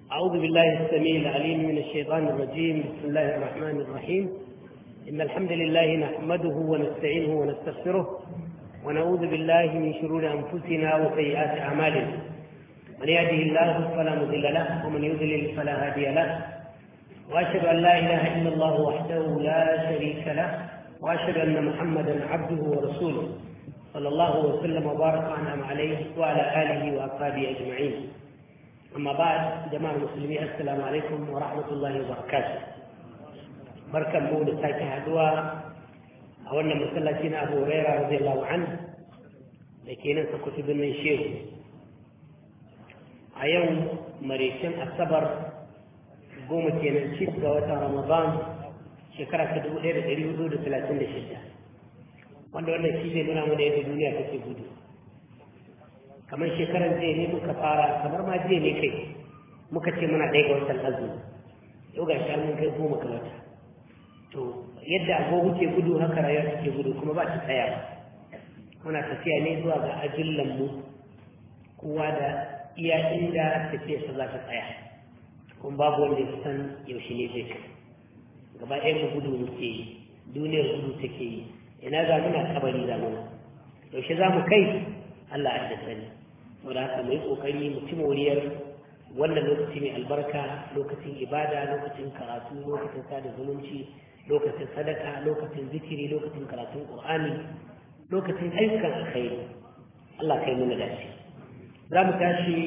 أعوذ بالله السميع العليم من الشيطان الرجيم بسم الله الرحمن الرحيم إن الحمد لله نحمده ونستعينه ونستغفره ونعوذ بالله من شرور أنفسنا وسيئات أعمالنا من يهده الله فلا مضل له ومن يضلل فلا هادي له وأشهد أن لا إله إلا الله وحده لا شريك له وأشهد أن محمدا عبده ورسوله صلى الله وسلم وبارك وأنعم عليه وعلى آله وأصحابه أجمعين أما بعد جماعة المسلمين السلام عليكم ورحمة الله وبركاته بركة مولى ساكي هدوى أولنا مسلسين أبو هريرة رضي الله عنه لكي ننسى كتب من شيخ أيوم مريشن الصبر goma kenan shi ga watan ramadan shekara ta dubu ɗaya da ɗari hudu da talatin da shida wanda wannan shi zai nuna mana yadda duniya take gudu kamar shekaran jiya ne muka fara kamar ma jiya ne kai muka ce muna ɗaya ga watan azumi yau ga shi mun kai goma ga wata to yadda agogo ke gudu haka rayuwa take gudu kuma ba ta tsaya ba muna tafiya ne zuwa ga ajillan mu kowa da iya inda tafiyarsa za ta tsaya kuma babu wanda ya san yaushe ne zai kai gaba ɗaya mu gudu muke yi duniyar gudu take yi ina za muna kabari za muna yaushe za mu kai Allah a da sani saboda haka mu yi ƙoƙari mu ci moriyar wannan lokaci mai albarka lokacin ibada lokacin karatu lokacin sada zumunci lokacin sadaka lokacin zikiri lokacin karatun qur'ani lokacin ayyukan alkhairi Allah kai mana dace za mu tashi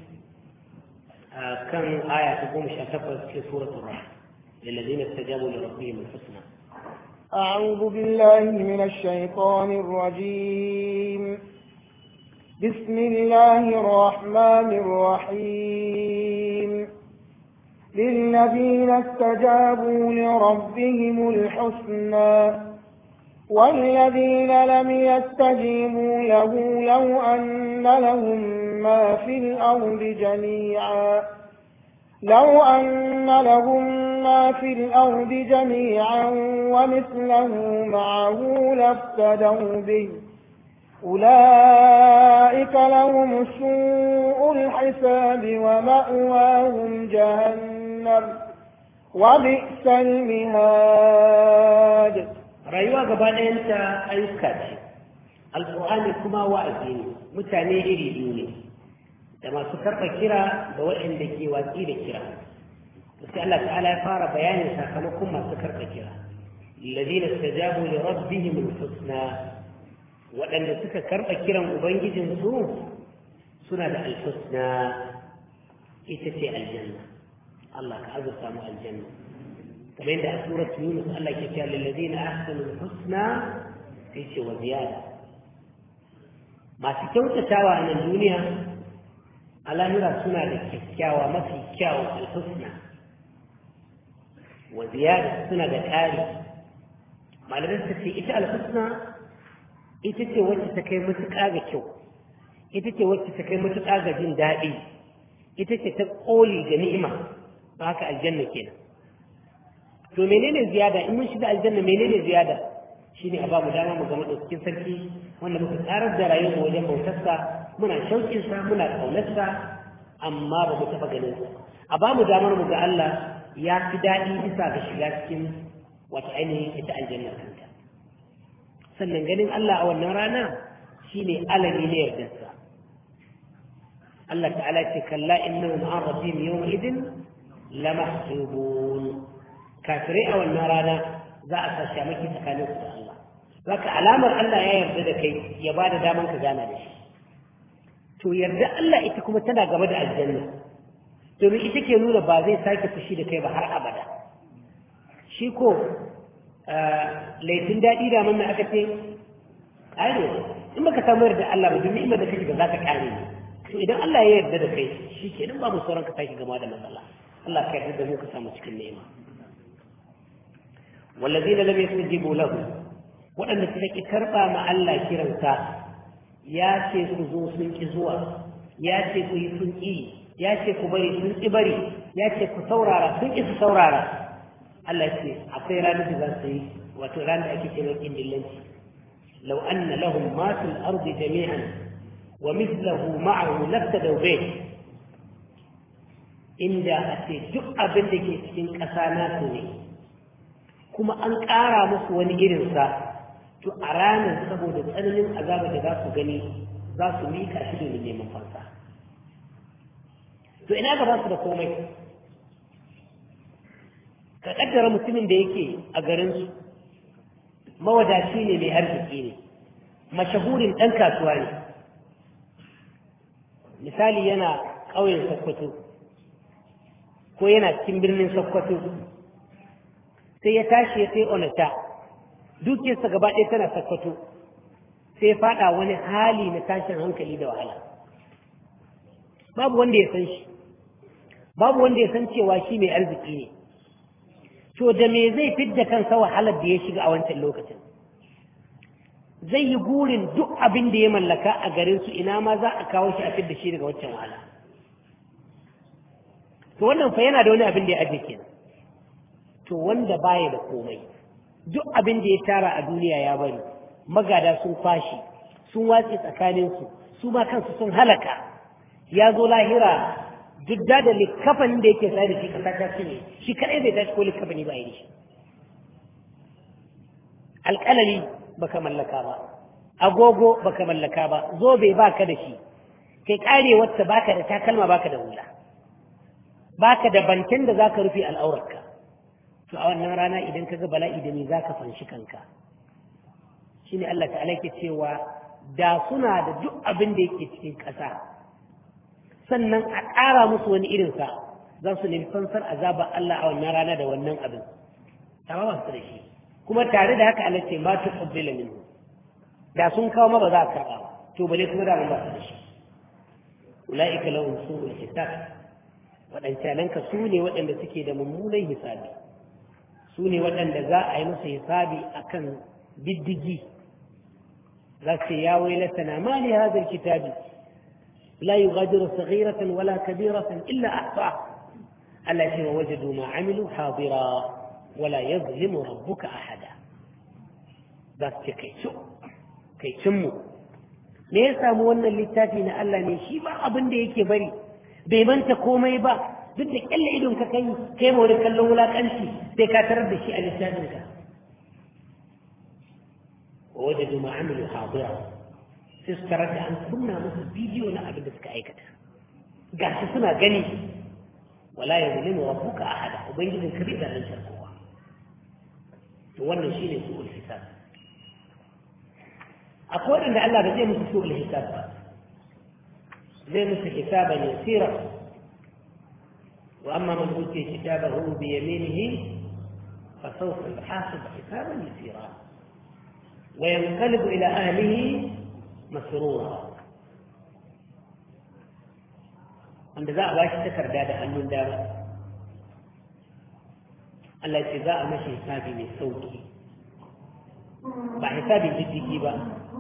كم آية تقوم شاتفت في سورة الرحمن للذين استجابوا لربهم الحسنى أعوذ بالله من الشيطان الرجيم بسم الله الرحمن الرحيم للذين استجابوا لربهم الحسنى والذين لم يستجيبوا له لو أن لهم ما في الأرض جميعا لو أن لهم ما في الأرض جميعا ومثله معه لافتدوا به أولئك لهم سوء الحساب ومأواهم جهنم وبئس المهاد rayuwa gaba ɗayanta ayyuka ce alƙur'ani kuma wa'azi ne mutane iri biyu ne da masu karɓa kira da waɗanda ke watsi da kira sai Allah ta'ala ya fara bayanin sakamakon masu karɓa kira الذين استجابوا لربهم الحسنى waɗanda suka karɓa kiran ubangijinsu suna da alhusna ita ce aljanna Allah ka azurta mu aljanna kamar yadda a surat yunus Allah ke cewa lillazina ahsanu alhusna sai ce wa ziyada masu kyautatawa a nan duniya a lahira suna da kyakkyawa mafi kyawu alhusna wa ziyada suna da ƙari malamai suka ce ita alhusna ita ce wacce ta kai matuƙa ga kyau ita ce wacce ta kai matuƙa ga jin daɗi ita ce ta ƙoli ga ni'ima ba haka aljanna kenan to menene ziyada in mun shiga aljanna menene ziyada shine a bamu dama mu zama cikin sarki wanda muka tsarar da rayuwar mu wajen bautarsa muna shauƙin sa muna ƙaunarsa amma ba mu taɓa ganin sa a bamu damar mu ga Allah ya fi daɗi bisa ga shiga cikin wata ainihin ita aljanna kanta sannan ganin Allah a wannan rana shine alami ne yardarsa Allah ta'ala ce kalla innahum an rabbihim yawma idin lamahjubun kafirai a wannan rana za a sa shamaki tsakanin su da Allah zaka alamar Allah ya yarda da kai ya bada daman ka gana da shi to yarda Allah ita kuma tana gaba da aljanna domin ita ke nuna ba zai sake fushi da kai ba har abada shi ko laifin daɗi da manna aka ce ai in baka samu yarda Allah ba domin imar da kake ba za ka kare ne to idan Allah ya yarda da kai shi ke nan babu sauran ka sake gama da matsala Allah ka yarda da mu ka samu cikin ni'ima wallazina lam yastajibu lahu waɗanda suka ki karɓa ma Allah kiransa ya ce ku zo sun ki zuwa ya ce ku yi sun ki ya ce ku bari sun ki bari ya ce ku saurara sun ki su saurara Allah ya ce akwai ranar da za su yi wato ranar da ake ce mai kindillanci law anna lahum ma fil ardi jami'an wa mithluhu ma'ahu laftadaw bih inda a ce duk abin da ke cikin ƙasa nasu ne kuma an ƙara musu wani irinsa to a ranar saboda tsananin azaba da za su gani za su miƙa shi domin neman fansa to ina gaba su da komai ka kaddara mutumin da yake a garinsu mawadaci ne mai arziki ne mashahurin ɗan kasuwa ne misali yana ƙauyen sokoto ko yana cikin birnin sokoto sai ya tashi ya sai onata dukiyarsa gaba ɗaya tana sokoto sai ya faɗa wani hali na tashin hankali da wahala babu wanda ya san shi babu wanda ya san cewa shi mai arziki ne to da me zai fidda kansa wahalar da ya shiga a wancan lokacin zai yi burin duk abin da ya mallaka a garin su ina ma za a kawo shi a fidda shi daga wancan wahala to wannan fa yana da wani abin da ya aje kenan to wanda baya da komai duk abin da ya tara a duniya ya bari magada sun kwashi sun watse tsakaninsu su ma kansu sun halaka ya zo lahira duk da da likafanin da yake sai da shi kasa ta ne shi kadai bai tashi ko likafani ba yi shi alƙalami baka mallaka ba agogo baka mallaka ba zobe baka da shi kai kare wacce baka da takalma baka da hula baka da bankin da zaka rufe al'aurarka to a wannan rana idan kaga bala'i da me zaka fanshi kanka shine Allah ta'ala ke cewa da suna da duk abin da yake cikin ƙasa sannan a ƙara musu wani irinsa za su nemi fansar azabar Allah a wannan rana da wannan abin amma ba su da shi kuma tare da haka Allah ce ma tu qabbila minhu da sun kawo ma ba za a karɓa ba to bale kuma da ba su da shi ulaika lahum su'ul hisab waɗancanan ka su ne waɗanda suke da mummunan hisabi su ne waɗanda za a yi musu hisabi akan diddigi za su ya wailatana ma li hadha alkitabi لا يغادر صغيرة ولا كبيرة إلا أحصاها التي وجدوا ما عملوا حاضرا ولا يظلم ربك أحدا بس كي سو كي سمو me ya samu wannan littafi na Allah ne shi ba abin da yake bari bai manta komai ba duk da kyalle idon ka kai kai ma wani kallon wulakanci sai ka tarar da shi a littafin ka wa wajadu ma amilu hadira sai su tarar da an kunna musu bidiyo na abin da suka aikata ga su suna gani wala ya zulimu rabbuka ahada ubangijin ka bai zalunta kowa to wannan shine su'ul hisab akwai wanda Allah ba zai musu su'ul hisab ba zai musu hisaban yasira wa amma man utiya kitabahu bi yaminihi fa sawfa yuhasab hisaban yasira wa yanqalibu ila ahlihi masrura wanda za a ba shi takarda da hannun dama Allah ce za a mashi hisabi mai sauki ba hisabin diddigi ba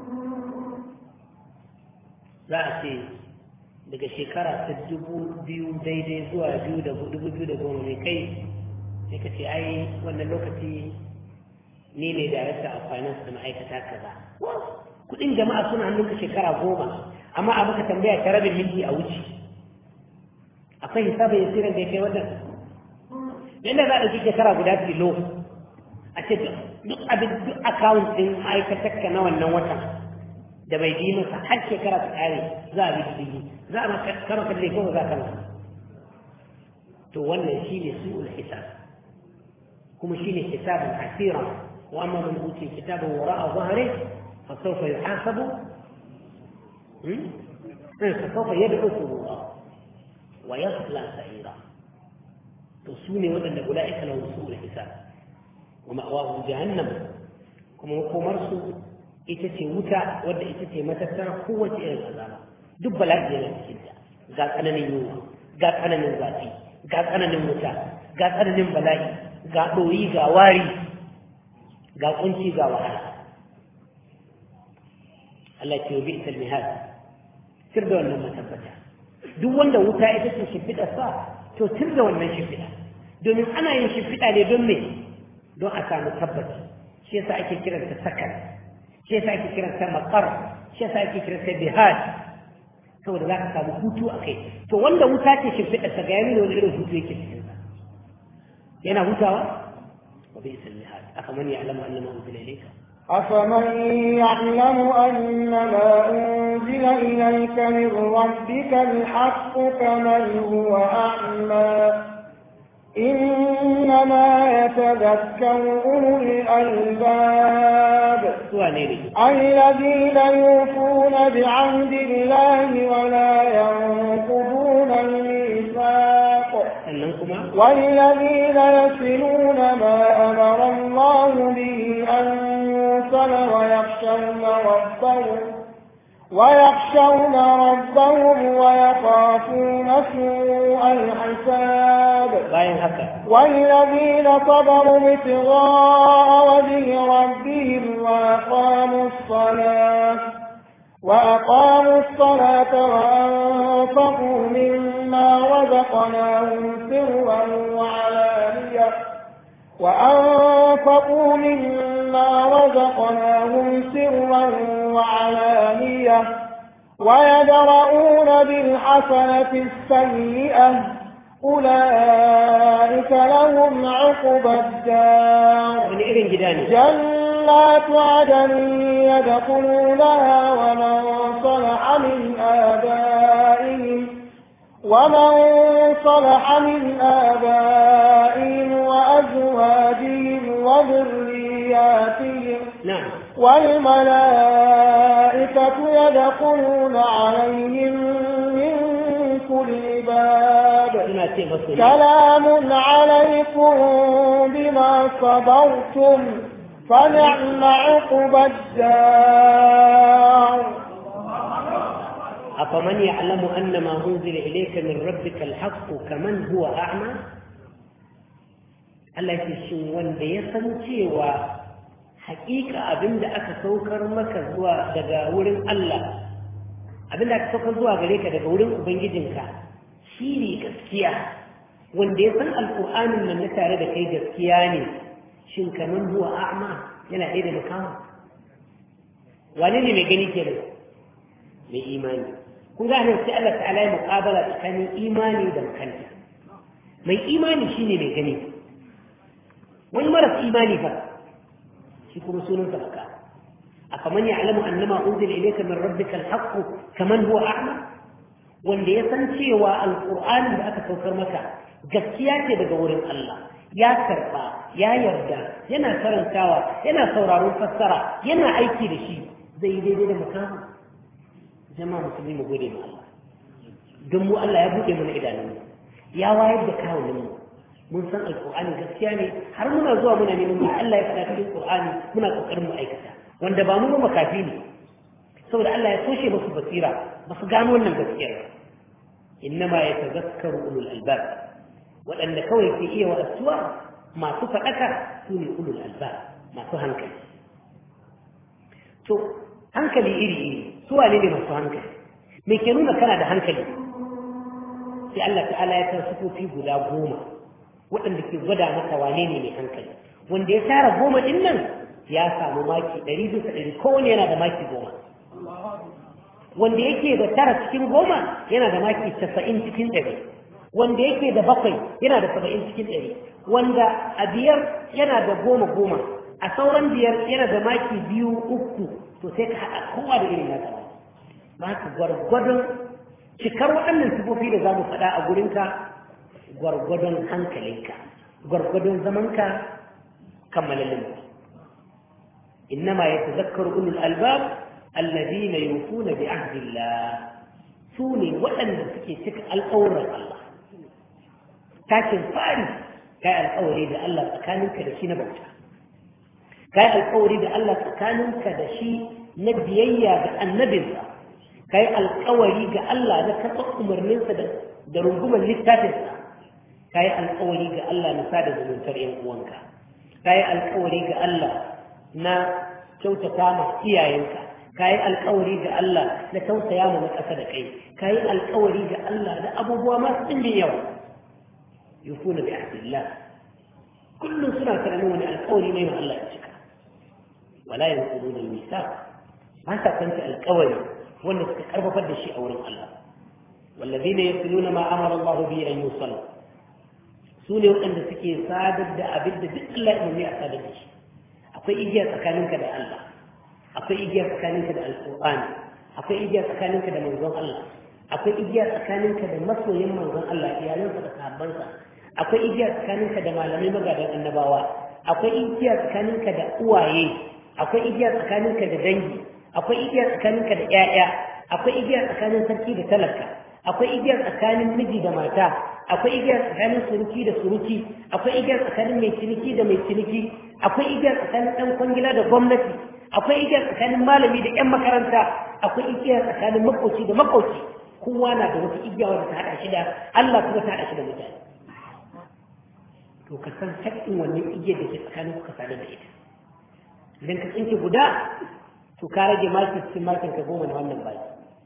za a ce daga shekara ta dubu biyu daidai zuwa biyu da dubu biyu da goma mai kai sai ka ce ai wannan lokaci ni ne darakta a finance da ma'aikata kaza kudin jama'a suna hannunka shekara goma amma a maka tambaya ta rabin minti a wuce akwai hisabin yasirin da ya kai wannan yadda za a ɗauki shekara guda filo a ce duk abin duk akawun ɗin ma'aikatarka na wannan watan da bai bi masa har shekara ta ƙare za a bi diddigi za a maka karo kalle ko za ka masa to wannan shi ne su'ul hisab kuma shi ne hisabin asira wa amma man uti kitabun wara'a zahari fa sawfa yuhasabu fa sawfa yad'u subura wa yasla sa'ira to su ne waɗanda ula'ika lahum su'ul hisab wa ma'awahum jahannam kuma makomarsu ita ce wuta wadda ita ce matattara kowace irin azaba duk bala'i yana cikin ta ga tsananin yunwa ga tsananin zafi ga tsananin wuta ga tsananin bala'i ga ɗoyi ga wari ga kunci ga wahala Allah ce wa bi'sal mihad sir da wannan matabbata duk wanda wuta ita ce shimfiɗa sa to sir da wannan shimfiɗa domin ana yin shimfiɗa ne don me don a samu tabbaci shi yasa ake kiranta sakan shi yasa ake kiranta maqar shi yasa ake kiranta bihad saboda za ka samu hutu a kai to wanda wuta ce shimfiɗa ta ga yami da wani irin hutu yake cikin sa yana hutawa wa bai san mihad aka man ya'lamu annama unzila ilayka أفمن يعلم أن ما أنزل إليك من ربك الحق كمن هو أعمى إنما يتذكر أولو الألباب suwa ne ne الذين يوفون بعهد الله ولا ينقضون الميثاق sannan kuma والذين يصلون ما أمر الله به أن يوصل ويخشون ربهم ويخشون ربهم ويخافون سوء الحساب bayan haka والذين صبروا ابتغاء وجه ربهم وأقاموا الصلاة وأقاموا الصلاة وأنفقوا مما رزقناهم سرا وعلانية وأنفقوا مما رزقناهم سرا وعلانية ويدرؤون بالحسنة السيئة أولئك لهم عقبى الدار wani irin gida ne جنات عدن يدخلونها ومن صلح من آبائهم ومن صلح من آبائهم وأزواجهم وذرياتهم na'am والملائكة يدخلون عليهم من كل باب suna ce masu ne سلام عليكم بما صبرتم فنعم عقبى الدار أفمن يعلم أن ما أنزل إليك من ربك الحق كمن هو أعمى Allah ya shin wanda ya san cewa hakika abinda aka saukar maka zuwa daga wurin Allah abinda aka saukar zuwa gare ka daga wurin ubangijinka shi ne gaskiya wanda ya san alƙur'anin nan na tare da kai gaskiya ne shin kaman huwa a'ma yana ɗaya da makawa wane ne mai gani kenan mai imani kun ga nan sai Allah ta'ala ya muqabala tsakanin imani da makanta mai imani shine mai gani wani maras imani fa shi kuma sunan sa baka afaman ya'lamu annama unzila ilayka min rabbika al-haqq kaman huwa a'ma wanda ya san cewa alqur'anin da aka saukar maka gaskiya ce daga wurin Allah ya karba ya yarda yana karantawa yana sauraron fassara yana aiki da shi zai yi daidai da makamu jama'a musulmi mu gode ma Allah don mu Allah ya buɗe mana idanunmu ya wayar da kawunan mu mun san alƙur'ani gaskiya ne har muna zuwa muna neman mu Allah ya faɗa cikin Qur'ani muna kokarin mu aikata wanda ba mu ba makafi ne saboda Allah ya toshe musu basira ba su gano wannan gaskiyar ba innama yatazakkaru ulul albab waɗanda kawai ke iya wa'asuwa masu faɗaka su ne ulul albab masu hankali to hankali iri iri su wane ne masu hankali me ke nuna kana da hankali sai Allah ta'ala ya kan sufofi guda goma waɗanda ke gwada maka wane ne mai hankali wanda ya tara goma ɗin nan ya samu maki ɗari bisa ɗari kowane yana da maki goma wanda yake da tara cikin goma yana da maki casa'in cikin ɗari wanda yake da bakwai yana da saba'in cikin ɗari wanda a biyar yana da goma goma a sauran biyar yana da maki biyu uku to sai ka haɗa kowa da irin nasa ba ka gwargwadon cikar waɗannan sifofi da za mu faɗa a gurinka gwargwadon hankalinka gwargwadon zamanka kammalalin innama ya tazakkar ulul albab alladhina yufuna bi ahdillah su ne waɗanda suke cika alƙawuran Allah tashin fari kai alƙawari da Allah tsakaninka da shi na bauta kai alƙawari da Allah tsakaninka da shi na biyayya ga annabinsa kai alƙawari ga Allah na karɓar umarninsa da rungumar littafinsa ka yi alkawari ga Allah na sada zumuntar ‘yan uwanka, ka yi alkawari ga Allah na kyautata ma iyayenka, ka yi alkawari ga Allah na tausaya ma na ƙasa da kai, ka yi alkawari ga Allah da abubuwa masu ɗimbin yawa. Yufuna bi ahdillah kullum suna tunanin wani alkawari mai ma Allah ya cika. Wala yanquduna al-mithaq ba sa kanta alkawari wanda suka karfafar da shi a wurin Allah والذين يصلون ما أمر الله به أن يوصل سوني وأن سكي صادق دا أبد دا الله إنه أصادق شيء أقول إجيا تكاننك دا الله أقول إجيا تكاننك دا القرآن أقول إجيا تكاننك دا منظوم الله أقول إجيا تكاننك دا مصر يم منظوم الله يا لنسا دا صحابنسا أقول إجيا تكاننك دا معلمي مقادة النبوات أقول إجيا تكاننك دا أوايي أقول إجيا تكاننك دا دنجي أقول إجيا تكاننك دا إعيا أقول إجيا تكاننك سركي دا تلكا akwai igiyar tsakanin miji da mata akwai igiyar tsakanin suruki da suruki akwai igiyar tsakanin mai ciniki da mai ciniki akwai igiyar tsakanin ɗan kwangila da gwamnati akwai igiyar tsakanin malami da 'yan makaranta akwai igiyar tsakanin makoci da makoci kowa na da wata igiya wadda ta haɗa shi da Allah kuma ta haɗa shi da mutane to ka san haƙƙin wannan igiyar da ke tsakanin kuka sadar da ita idan ka tsinke guda to ka rage maki cikin makin ka goma na wannan baki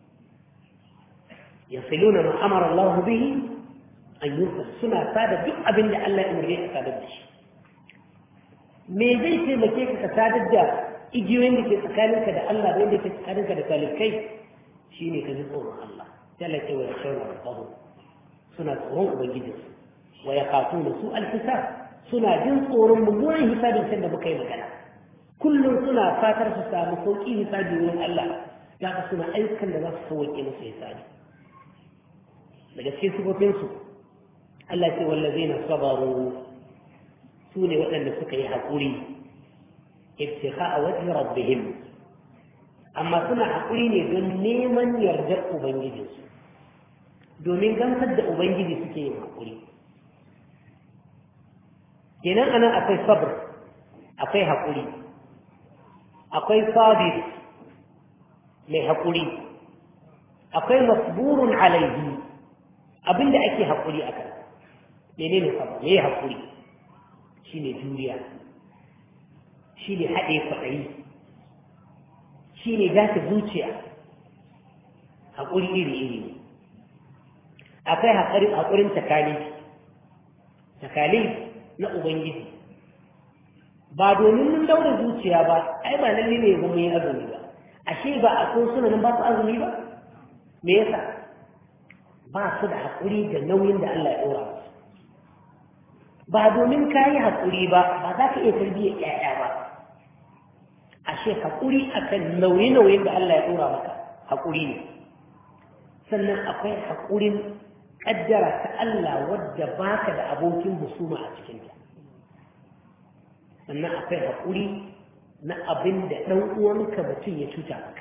يصلون ما أمر الله به أن يوصل سنة سادة duk abin da Allah ya umarce ka sadar da shi me zai taimake ka ka sadar da igiyoyin da ke tsakaninka da Allah da wanda ke tsakaninka da talikai shine ka ji tsoron Allah jalla ce wa yashawna rabbahu suna tsoron ubangijinsu wa yaqatuna su alhisab suna jin tsoron mummunan hisabin can da muka yi magana kullum suna fatar su samu sauƙi hisabi wurin Allah za ka suna ayyukan da za su sauƙe musu hisabi daga cikin sifofinsu Allah ce wallaze na sabaru su ne waɗanda suka yi haƙuri ibtiha a wajen rabbihim amma suna haƙuri ne don neman yardar ubangijinsu domin gamsar da ubangiji suke yin haƙuri kenan anan akwai sabr akwai haƙuri akwai sabir mai haƙuri akwai masburun alaihi abinda ake haƙuri a kan mene ne sabr me haƙuri shi ne juriya shi ne haɗe kwaɗayi shi ne dace zuciya haƙuri iri-iri ne akwai haƙurin takali takali na ubangiji ba domin mun daura zuciya ba ai ba lalle ne ga mun yi azumi ba ashe ba a so suna nan ba su azumi ba me yasa ba su da haƙuri da nauyin da Allah ya ɗora musu ba domin ka yi haƙuri ba ba za ka iya tarbiyyar ƴaƴa ba ashe haƙuri akan nauye-nauyen da Allah ya ɗora maka haƙuri ne sannan akwai haƙurin ƙaddara ta Allah wadda baka da abokin husuma a cikinta sannan akwai haƙuri na abin da ɗan uwanka mutum ya cuta maka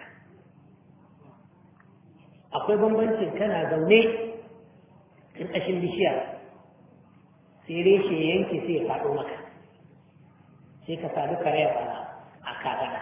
akwai bambancin kana zaune ƙarƙashin bishiya sai reshe yanke sai ya faɗo maka sai ka sadu kare a kafaɗa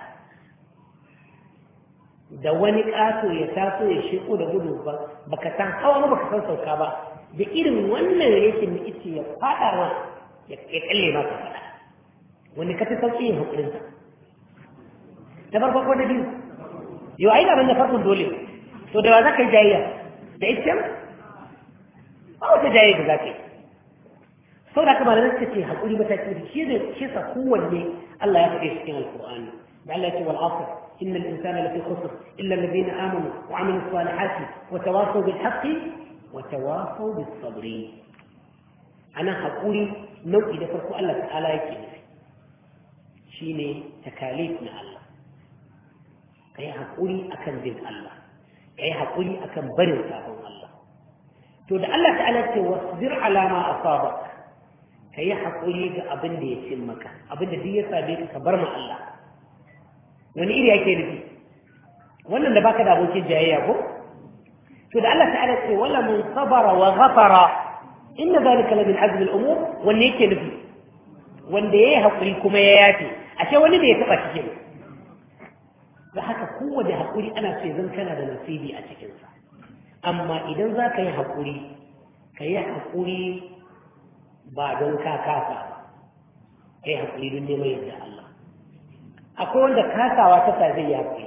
da wani ƙato ya taso ya sheko da gudu ba ka san hawa ba ka san sauka ba da irin wannan reshen da ice ya faɗa ma ya kalle maka faɗa wani ka fi sauƙi yin haƙurinsa ta farko ko da biyu yau ai da na farkon dole to da wa za ka yi jayayya da ita ba wata jayayya da za ka yi sau da kamar nan ce haƙuri mataki da shi da shi sa kowanne Allah ya faɗe cikin alƙur'ani da Allah ya ce wal asr inna al-insana lafi khusr illa alladhina amanu wa amilu salihati wa tawasaw bil haqqi wa tawasaw bis sabri ana haƙuri nau'i da farko Allah ta'ala yake nufi shine takalif na Allah kai haƙuri akan bin Allah kai haƙuri akan barin sabon Allah to da Allah ta'ala ce wasbir ala ma asabak kai haƙuri ga abin da ya cin maka abin da duk ya same ka bar ma Allah wani iri yake nufi wannan da baka da abokin jayayya ko to da Allah ta'ala ce wala mun sabara wa ghafara inna zalika la min azmi al-umur wanne yake nufi wanda yayi haƙuri kuma ya yafe ashe wani da ya taba cikin da haka kowace haƙuri ana so zan kana da nasibi a cikinsa amma idan za ka yi haƙuri ka yi haƙuri ba don ka kasa ba ka yi haƙuri don neman yadda Allah akwai wanda kasawa ta sa zai yi haƙuri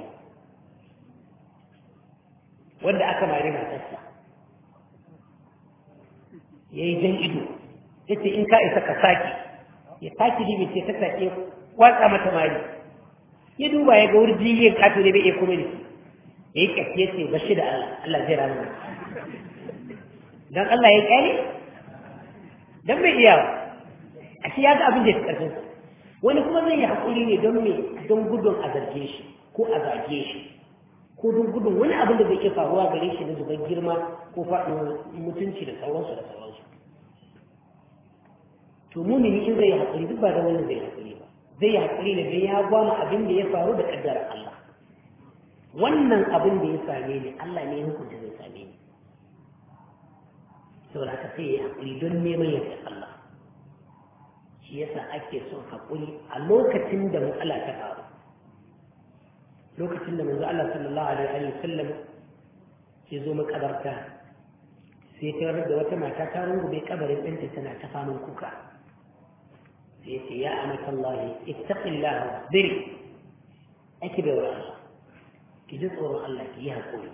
wanda aka mari matarsa ya yi jan ido ya ce in ka isa ka sake ya sake dibe ce ta sake watsa mata mari ya duba ya ga wurji yin kato ne bai iya kuma ne ya yi ƙafi ya ce bashi da Allah Allah zai rana don Allah ya ƙyale don bai iya a shi ya ga abin da ya fi ƙarfin wani kuma zai yi haƙuri ne don me don gudun a zarge shi ko a zage shi ko don gudun wani abin da zai iya faruwa gare shi na zubar girma ko faɗin mutunci da sauransu da sauransu to mumini in zai yi haƙuri duk ba da wani zai haƙuri ba zai yi haƙuri ne don ya gwama abin da ya faru da ƙaddarar Allah wannan abin da ya same ni Allah ne ya hukunta zai same ni saboda haka sai ya yi haƙuri don neman yadda Allah shi yasa ake son haƙuri a lokacin da matsala ta faru lokacin da manzo Allah sallallahu alaihi wa sallam ya zo makabarta sai ta da wata mata ta rungume kabarin ɗanta tana ta faman kuka sai ya ce ya amata Allah ittaqillah biri ake bai wa Allah ki ji tsoron Allah ki yi haƙuri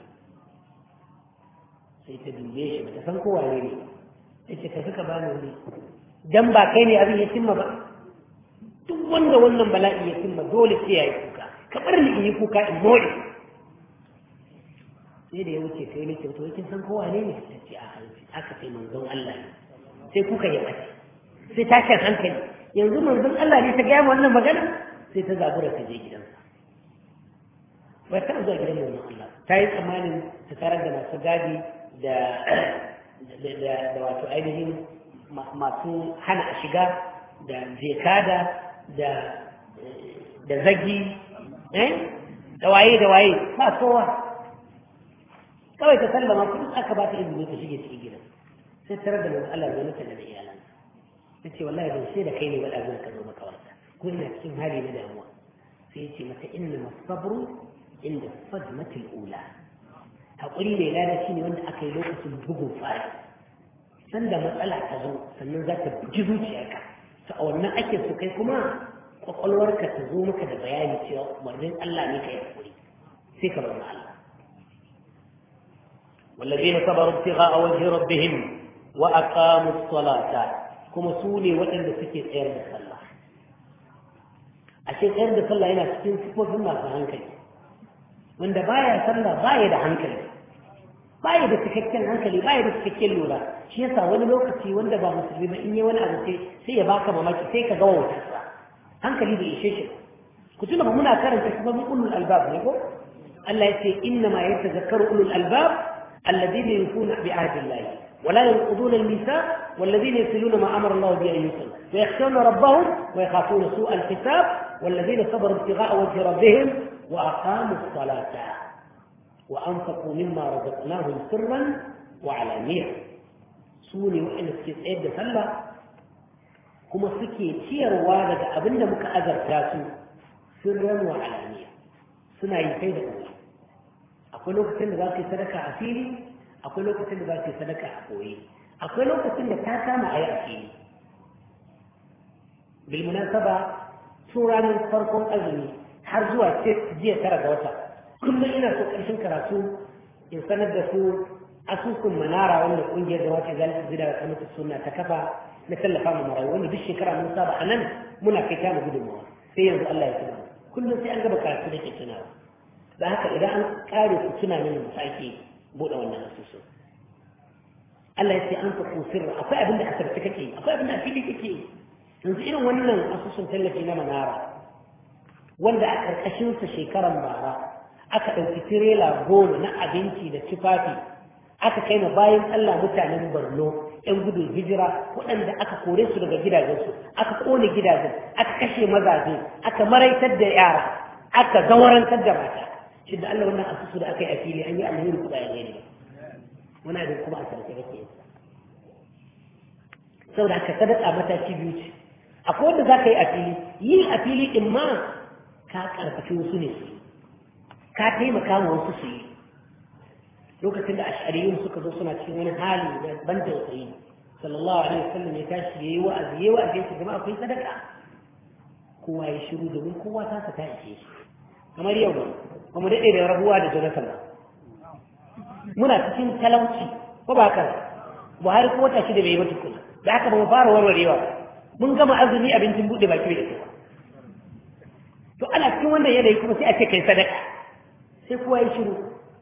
sai ta dube shi bata san kowa ne ne ta ce tafi ka bani wuri dan ba kai ne abin ya cimma ba duk wanda wannan bala'i ya cimma dole sai ya yi kuka ka bar ni in yi kuka in more sai da ya wuce sai ne kyautu kin san kowa ne ne ta ce a hanci aka sai manzon Allah ne sai kuka ya ɓace sai tashin hankali yanzu manzon Allah ne ta gaya wannan magana sai ta zabura ta je gidansa ba ta zuwa gidan manzon Allah ta yi tsammanin ta tarar da masu gadi da da wato ainihin masu hana a shiga da jekada da da zagi da waye da waye ba kowa kawai ta sallama kuma aka ba ta izini ta shige cikin gidan sai tarar da manzon Allah zai mata da iyalansa ta ce wallahi ban sai da kai ne wada zan ka zo maka warta ko ina cikin hali na damuwa sai ce mata inna masabru inda sadmatul ula hakuri mai lada shine wanda aka yi lokacin bugun fara sanda matsala ta zo sannan za ta buji zuciyarka ta a wannan ake so kai kuma kwakwalwarka ta zo maka da bayani cewa umarnin Allah ne ka yi hakuri sai ka bar Allah والذين صبروا ابتغاء وجه ربهم وأقاموا الصلاة kuma su ne waɗanda suke tsayar da sallah ashe tsayar da sallah yana cikin sifofin masu hankali wanda baya sallah baya da hankali baya da cikakken hankali baya da cikakken lura shi yasa wani lokaci wanda ba musulmi ba in yi wani abu sai sai ya baka mamaki sai ka ga wautarsa hankali bai ishe shi ku tuna ba muna karanta sifofin ulul albab ne ko Allah ya ce inna ma yatazakkaru ulul albab alladhina yufuna bi ahdillahi ولا ينقضون الميثاق والذين يصلون ما امر الله به ان يصل ويخشون ربهم ويخافون سوء الحساب والذين صبروا ابتغاء وجه ربهم واقاموا الصلاه وانفقوا مما رزقناهم سرا وعلانيه سوني وان suke tsayar da sallah kuma suke ciyarwa daga abin da muka azarta su sirran wa alaniya suna yi kai da ƙoƙari akwai lokacin da za su yi sadaka a fili akwai lokacin da za su yi sadaka a koyi akwai lokacin da ta kama a yi a fili bilmunasaba tun ranar farkon azumi har zuwa jiya tara ga wata kullum ina so ƙarshen karatu in sanar da su asusun manara wanda ƙungiyar da wata zalisa zida da kamata suna ta kafa na tallafa ma marayu wanda duk shekara mun saba a nan muna kai ta mu gudunmawa sai yanzu Allah ya tuna kullum sai an gaba karatu da ke tunawa da haka idan an kare ku tuna mini mu sake buɗe wannan asusu Allah ya ce an fa sirra akwai abin da asarci kake akwai abin da fili kake yanzu irin wannan asusun tallafi na manara wanda a ƙarƙashin sa shekaran bara aka ɗauki tirela goma na abinci da tufafi aka kai na bayan Allah mutanen Borno ‘yan gudun hijira waɗanda aka kore su daga gidajensu aka ƙone gidajen aka kashe mazaje aka maraitar da yara aka zawarantar da mata shi da Allah wannan asusu da aka yi a fili an yi alheri kuɗa ya ne wani abin kuma a sarki kake yin saboda aka sadaka mataki biyu ce akwai wanda za ka yi a fili yi a fili ɗin ma ka karfafi wasu ne su ka taimaka wa wasu su yi lokacin da ash'ariyun suka zo suna cikin wani hali da ban tausayi sallallahu alaihi wasallam ya tashi yayi wa'azi yayi wa'azi ya ce jama'a akwai sadaka kowa ya shiru domin kowa ta ta ishe shi kamar yau ba mu daɗe da rabuwa da Jonathan ba muna cikin talauci ko ba haka Buhari ko wata shida bai yi mata kula da haka ba mu fara warwarewa mun gama azumi abincin buɗe baki da kowa to ana cikin wannan yanayi kuma sai a ce kai sadaka sai kowa ya shiru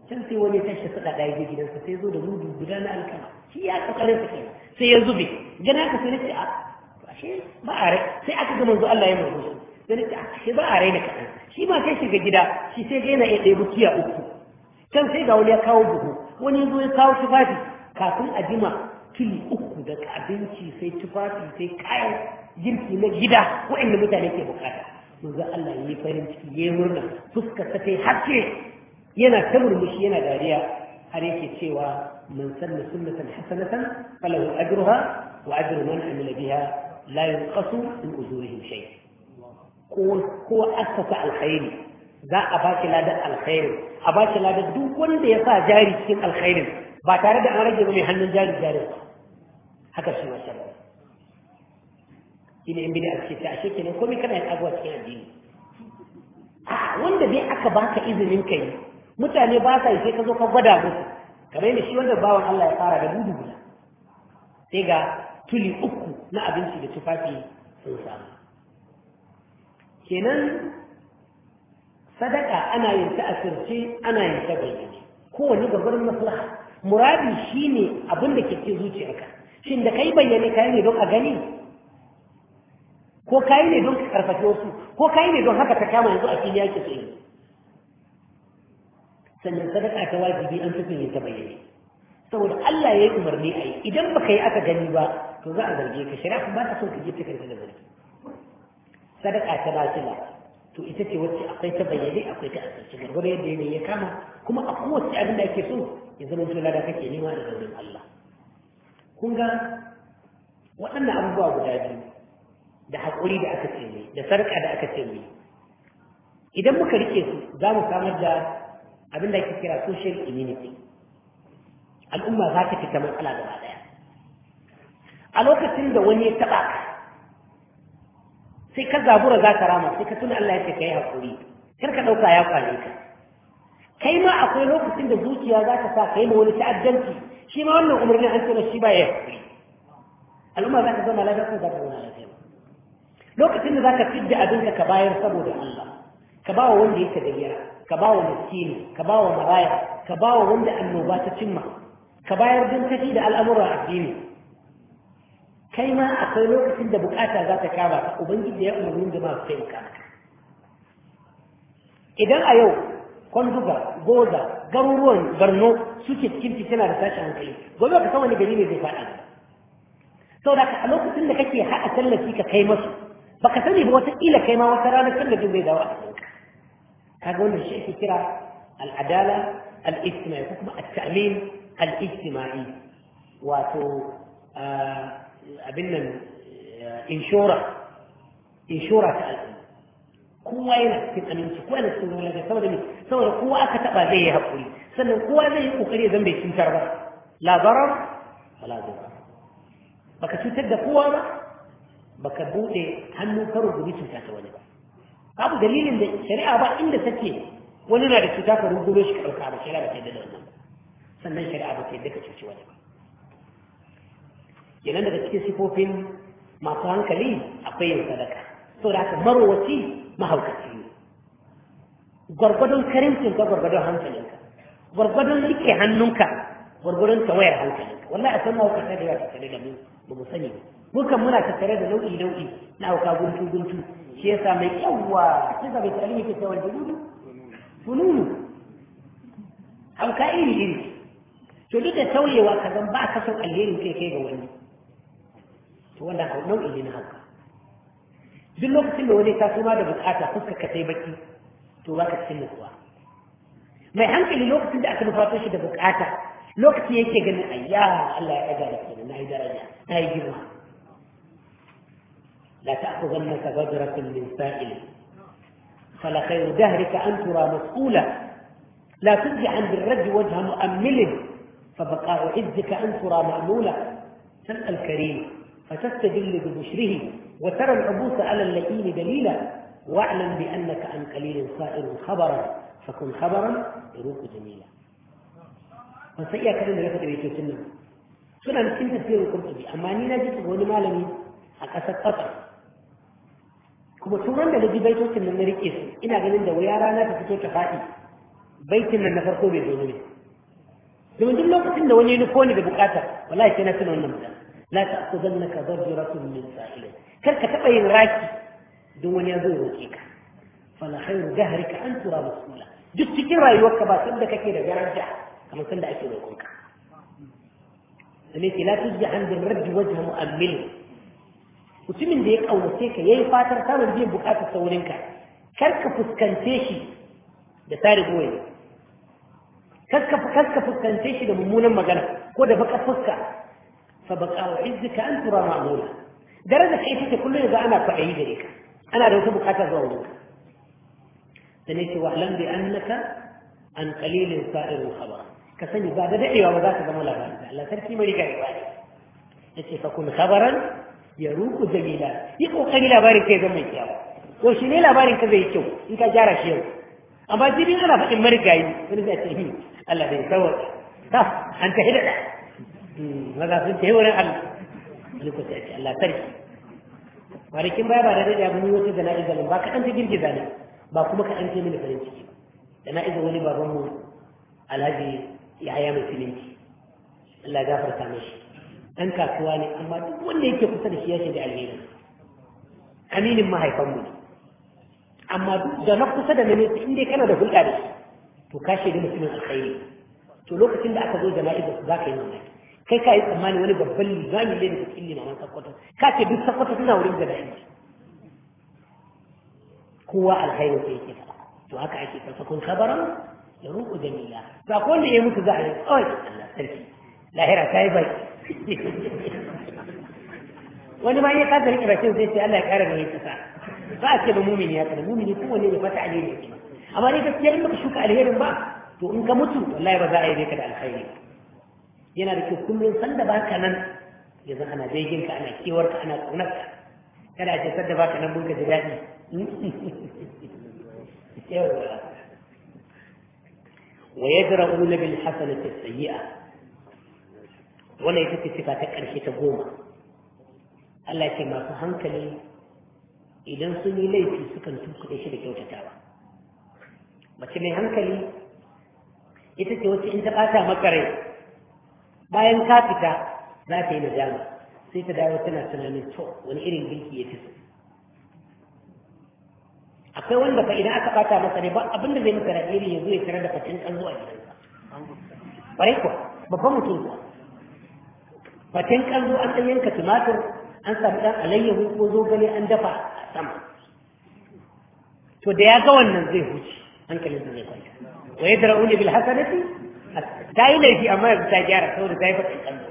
can sai wani tashi faɗa ɗaya ga gidansa sai zo da mudu guda na alkama shi ya kokarin sa kenan sai ya zube gana ka sai nace a ashe ba a rai sai aka ga manzo Allah ya murmushi sai nace a ashe ba a rai na kaɗan shi ma kai shiga gida shi sai ga yana iya ɗaya bukiya uku can sai ga wani ya kawo buhu wani ya zo ya kawo tufafi kafin a jima tuli uku daga abinci sai tufafi sai kayan girki na gida waɗanda mutane ke bukata manzo Allah ya yi farin ciki ya yi murna fuskar ta ta haske yana ta murmushi yana dariya har yake cewa man sanna sunnatan hasanatan falahu ajruha wa ajru man amila biha la yunqasu min ujurihim shay ko ko asasa alkhairi za a baki ladan alkhairi a baki ladan duk wanda ya sa jari cikin alkhairin ba tare da an rage ba mai hannun jari jari haka shi ma sharri shine in bid'a ce ta ashe kenan komai kana yin abuwa cikin addini a wanda dai aka baka izinin kai mutane ba sa yi sai ka zo ka gwada musu kamar yadda shi wanda bawan Allah ya fara da dudu guda sai ga tuli uku na abinci da tufafi sun samu kenan sadaka ana yin ta asirce ana yin ta bayyane kowane gabarin maslaha muradi shine abin da ke cikin zuciyarka shin da kai bayyane kai ne don a gani ko kayi ne don ka karfafe wasu ko kayi ne don haka ta kama yanzu a fili yake tsaye sannan sadaka ta wajibi an fi yin ta bayyane saboda Allah ya yi umarni a yi idan baka yi aka gani ba to za a zarge ka shari'a ba ta son ka je ta karfi da zargi sadaka ta nafila to ita ce wacce akwai ta bayyane akwai ta asirce gargwado yadda yanayi ya kama kuma a kowace abin da ake so ya zama tula da kake nema da zaurin Allah kun ga waɗannan abubuwa guda biyu da haƙuri da aka ce mai da sarƙa da aka ce mai idan muka rike su za mu samar da abin da ake kira social immunity al'umma za ta fita matsala gaba ɗaya a lokacin da wani ya taɓa ka sai ka zabura za ka rama sai ka tuna Allah ya ce ka yi haƙuri kar ka ɗauka ya kwane ka kai ma akwai lokacin da zuciya za ta sa ka yi ma wani ta'addanci shi ma wannan umarnin an ce shi ba ya haƙuri al'umma za ta zama lafiya ko za ta zama lafiya lokacin da za ka fidda abinka ka bayar saboda Allah ka ba wa wanda yake da gira ka ba wa miskini ka ba wa maraya ka ba wa wanda annoba ta cimma ka bayar don tafi da al'amuran addini kai ma akwai lokacin da bukata za ta kama ka ubangiji ya umarni da masu taimaka maka idan a yau kwanduga goza garuruwan barno suke cikin fitina da tashin hankali gobe ka san wani gari ne zai faɗa saboda a lokacin da kake haɗa tallafi ka kai masu baka sani ba wata kila kai ma wata ranar tallafin zai dawo a cikin kaga wannan shi ake kira al'adala al-ijtimai ko kuma at-ta'min al-ijtimai wato abin nan inshora inshora ta al'umma kowa yana cikin aminci kowa yana cikin wani saboda me saboda kowa aka taba zai yi haƙuri sannan kowa zai yi kokari zan bai cutar ba la zarar wala zarar baka cutar da kowa ba baka bude hannu ka rubuci cuta ta wani ba babu dalilin da shari'a ba inda take wani na da cuta ka rubuto shi ka dauka ba shari'a ba ta yadda da wannan ba sannan shari'a ba ta yadda ka cuci wani ba kenan daga cikin sifofin masu hankali akwai yin sadaka saboda haka marowaci mahaukaci ne gwargwadon karimcin ka gwargwadon hankalinka gwargwadon rike hannunka gwargwadon tawayar hankalinka wallahi a san mahaukata da yawa tattare da mu ba mu sani ba mu kan muna tattare da nau'i nau'i na hauka guntu guntu shi yasa mai yawwa shi ga bai tsari yake cewa jududu fununu hauka iri iri to duk da tauyewa ka zan ba ka son alherin kai kai ga wani to wannan nau'i ne na hauka duk lokacin da wani ta suma da bukata fuskar ka sai baki to ba ka cikin nutsuwa mai hankali lokacin da aka nufato shi da bukata lokaci yake ganin ayya Allah ya ɗaga da kenan na yi daraja na yi girma la ta'khudhannaka badratun min sa'il fala khayru dahrika an tura mas'ula la tujzi an birraj wajha mu'ammil فبقاء عزك أن ترى مأمولا تلقى الكريم فتستدل ببشره وترى العبوس على اللئيم دليلا واعلم بأنك عن قليل صائر خبرا فكن خبرا يروق جميلا ban sai iya karin da ya faɗi baitocin nan suna cikin tafsirin kurtubi amma ni na ji wani malami a ƙasar ƙasar kuma turan da na ji baitocin nan na riƙe su ina ganin da wuya rana ta fito ta faɗi baitin nan na farko bai zo ne domin duk lokacin da wani nufo ne da bukata wallahi sai na tuna wannan magana la ta'khudannaka darjuratun min sa'ilin kar ka taba yin raki don wani ya zo roke ka fala khairu jahrika an tura masula duk cikin rayuwarka ba sanda kake da daraja kamar sanda ake roƙonka sai ke la tujja an bin raddi wajha mu'ammil mutumin da ya kaunace ka yayi fatar samun biyan bukatar saurinka kar ka fuskance shi da tare goyi kar ka fuskance shi da mummunan magana ko da baka fuska fa baqa wa izzika an tura ma'mula daraja kai take kullum yanzu ana kwaɗayi gare ka ana da wata bukata zuwa wurinka da ne ce wa alam bi annaka an qalilin sa'irul khabar ka sani ba da dadewa ba za ka zama labarin da Allah sarki mai riga riwa ne yace fa kun khabaran ya ruku jamila yi kokari labarin kai zama mai kyau to shi ne labarin ka zai kyau in ka gyara shi yau amma jibin ana faɗin marigayi wani zai ce hi Allah bai kawai ta an ta hidda maza sun ta yi wurin Allah wani ko sai ce Allah sarki kwanakin baya ba da dadewa mun yi wata jana'iza ba kaɗan ta girgiza ne ba kuma kaɗan ce mini farin ciki da na iza wani babanmu alhaji ya haya mai filinci Allah gafarta mashi ɗan kasuwa ne amma duk wanda yake kusa da shi ya shiga alheri aminin mahaifanmu ne amma duk da na kusa da na nesa in dai kana da hulɗa da shi to ka shaida mutumin alkhairi to lokacin da aka zo jana'iza su za ka yi mamaki kai ka yi tsammani wani babban limami ne da cikin limaman sakkwato ka ce duk sakkwato suna wurin jana'iza kowa alkhairu sai yake faɗa to haka ake kasa kun kabaran da ruku jamila to akwai wanda ya mutu za a yi tsawai Allah sarki lahira ta yi bai wani ma ya kasa rike bakin sai sai Allah ya kara mai kasa ba a ce ba mumini ya kada mumini kowanne ya fata alheri ne amma ne gaskiya in baka shuka alherin ba to in ka mutu wallahi ba za a yi ka da alkhairi yana da kyau kullum sanda baka nan yanzu ana begin ka ana kewar ka ana kaunar ka kada a ce sanda baka nan mun ka ji daɗi ويدرؤون بالحسنة السيئة ولا يتكي صفة كرشي تقوم الله يتي ما فهمك لي إذا سني لي في سكن تنكو إيش لك وتتاوى ما تمي هنك لي ita ce wacce in ta ɓata maka rai bayan ka fita za ta yi nadama sai ta dawo tana tunanin to wani irin girki ya fi so akwai wanda fa idan aka bata masa ne ba abin da zai masa da iri yanzu ya tare da fatin kallo a gidansa bare kuwa babban mutum kuwa fatin kallo an ɗan yanka tumatir an samu ɗan alayyahu ko zogale an dafa a sama to da ya ga wannan zai huce hankalin zai kwanta wa ya dara uli bil hasanati ta yi laifi amma yanzu ta gyara saboda ta yi fatin kallo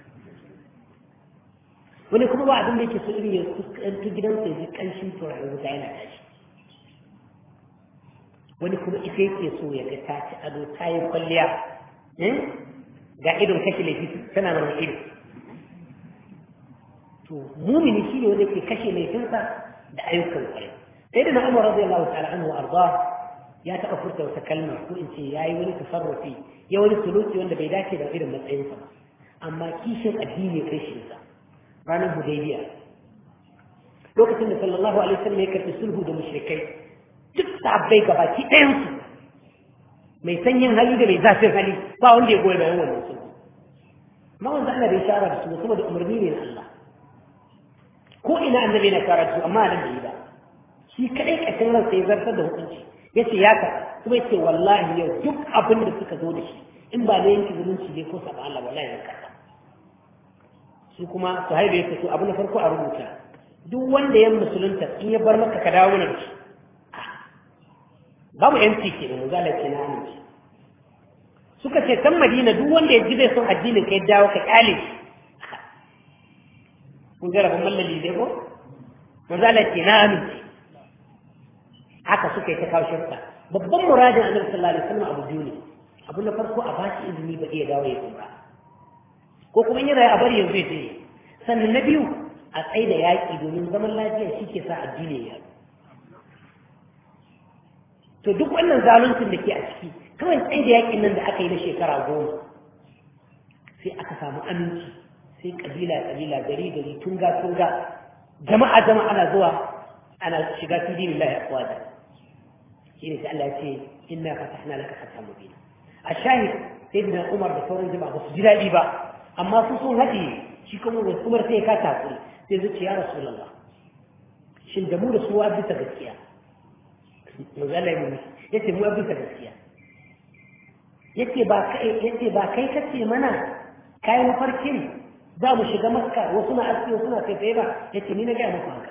wani kuma ba abin da yake so irin ya fuskanci gidansa ya ji ƙanshin turaren wuta yana tashi wani kuma ita yake so ya ga ta ci ado ta yi kwalliya ga idon kashe laifi tana nan ido to mumini shi ne wanda ke kashe laifinsa da ayyukan kwarai sai da na umar radiyallahu ta'ala anhu arda ya taɓa furta wata kalma ko in ce ya yi wani tasarrufi ya wani suluki wanda bai dace da irin matsayinsa ba amma kishin addini kai shi sa ranar hudaybiya lokacin da sallallahu alaihi wasallam ya karɓi sulhu da mushrikai duk sabbai gabaki ɗayansu mai sanyin hali da mai zafin hali ba wanda ya goyi bayan wannan sulhu amma wanda ana da shara da su saboda umarni ne na Allah ko ina annabi na shara da su amma nan da yi ba shi kadai kashin ran sai zartar da hukunci yace ya ka kuma yace wallahi yau duk abin da suka zo da shi in ba na yanki zumunci ne ko saba Allah wallahi zan karba su kuma su haibe yake so abu na farko a rubuta duk wanda ya musulunta in ya bar maka ka dawo mana da shi babu yanci ke da muzala ce na aminci suka ce san madina duk wanda ya ji bai son addinin kai dawo ka kyale shi kun ga rabon mallali dai ko muzala ce na aminci haka suka yi ta kawo shirka babban muradin annabi sallallahu alaihi wasallam abu biyu ne abu na farko a bashi izini ba iya dawo ya kuma ko kuma in yana a bari yanzu ya je sannan na biyu a tsaye da yaƙi domin zaman lafiya shi ke sa addini ya to duk wannan zaluncin da ke a ciki kawai tsaye da yakin nan da aka yi na shekara goma sai aka samu aminci sai kabila kabila gari gari tunga tunga jama'a jama'a ana zuwa ana shiga fi dinin lahi afwaja shine sai Allah ya ce inna fatahna laka fathan mubina ashahid sayyidina Umar da sauran jama'a ba su ji daɗi ba amma su sun haɗe shi kuma Umar sai ya kasa hakuri sai zai ce ya Rasulullah shin da mu da su wa bisa gaskiya manzo Allah ya mu yace mu bisa gaskiya yace ba kai yace ba kai kace mana kai mafarkin za mu shiga makka wasu na aski wasu na kai ba yace ni na ga muku haka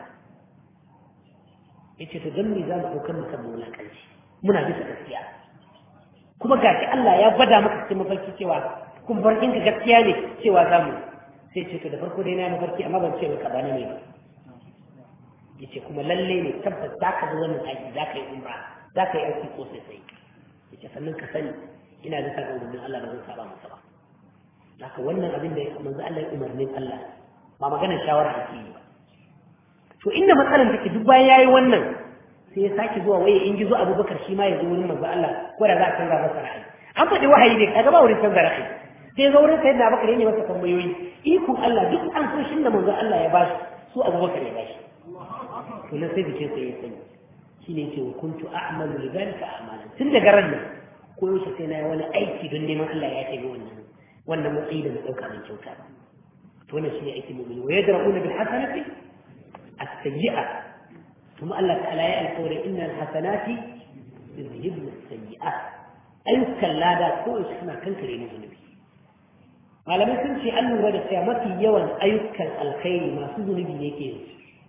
yace to dan me za mu daukar maka mulakanci muna bisa gaskiya kuma gashi Allah ya gwada maka cikin mafarki cewa kun farkin ka gaskiya ne cewa za mu sai ce to da farko dai na mafarki amma ban ce maka ba ne ba yace kuma lalle ne tabbas za ka zo wannan aiki za ka yi umra za ka yi aiki ko sai sai yace sannan ka sani ina da sabon umarnin Allah ba zan saba masa ba haka wannan abin da manzo Allah ya umarnin Allah ba maganar shawara ake yi ba to inda matsalar take duk bayan yayi wannan sai ya sake zuwa waye in gizo Abubakar shi ma ya zo wurin manzo Allah ko da za a canza masa ra'ayi an faɗi wahayi ne kaga ba wurin canza ra'ayi sai zo wurin sayyidina Abubakar ya ne masa tambayoyi ikon Allah duk an so shin da manzo Allah ya bashi su Abubakar ya bashi to na sai bikin sai ya sani shine ce kuntu a'malu lidhalika a'malan tun daga ran nan ko yaushe sai na yi wani aiki don neman Allah ya tafi wannan wannan matsayi da na ɗauka mai kyauta ba to wannan shine aikin mu'mini wa yadra'una bil hasanati as-sayyi'a kuma Allah ta'ala ya alƙawari innal hasanati yuzhibna as-sayyi'at ayyukan lada ko yaushe suna kankare mu zunubi malamai sun ce an lura da cewa mafi yawan ayyukan alkhairi masu zunubi ne ke yin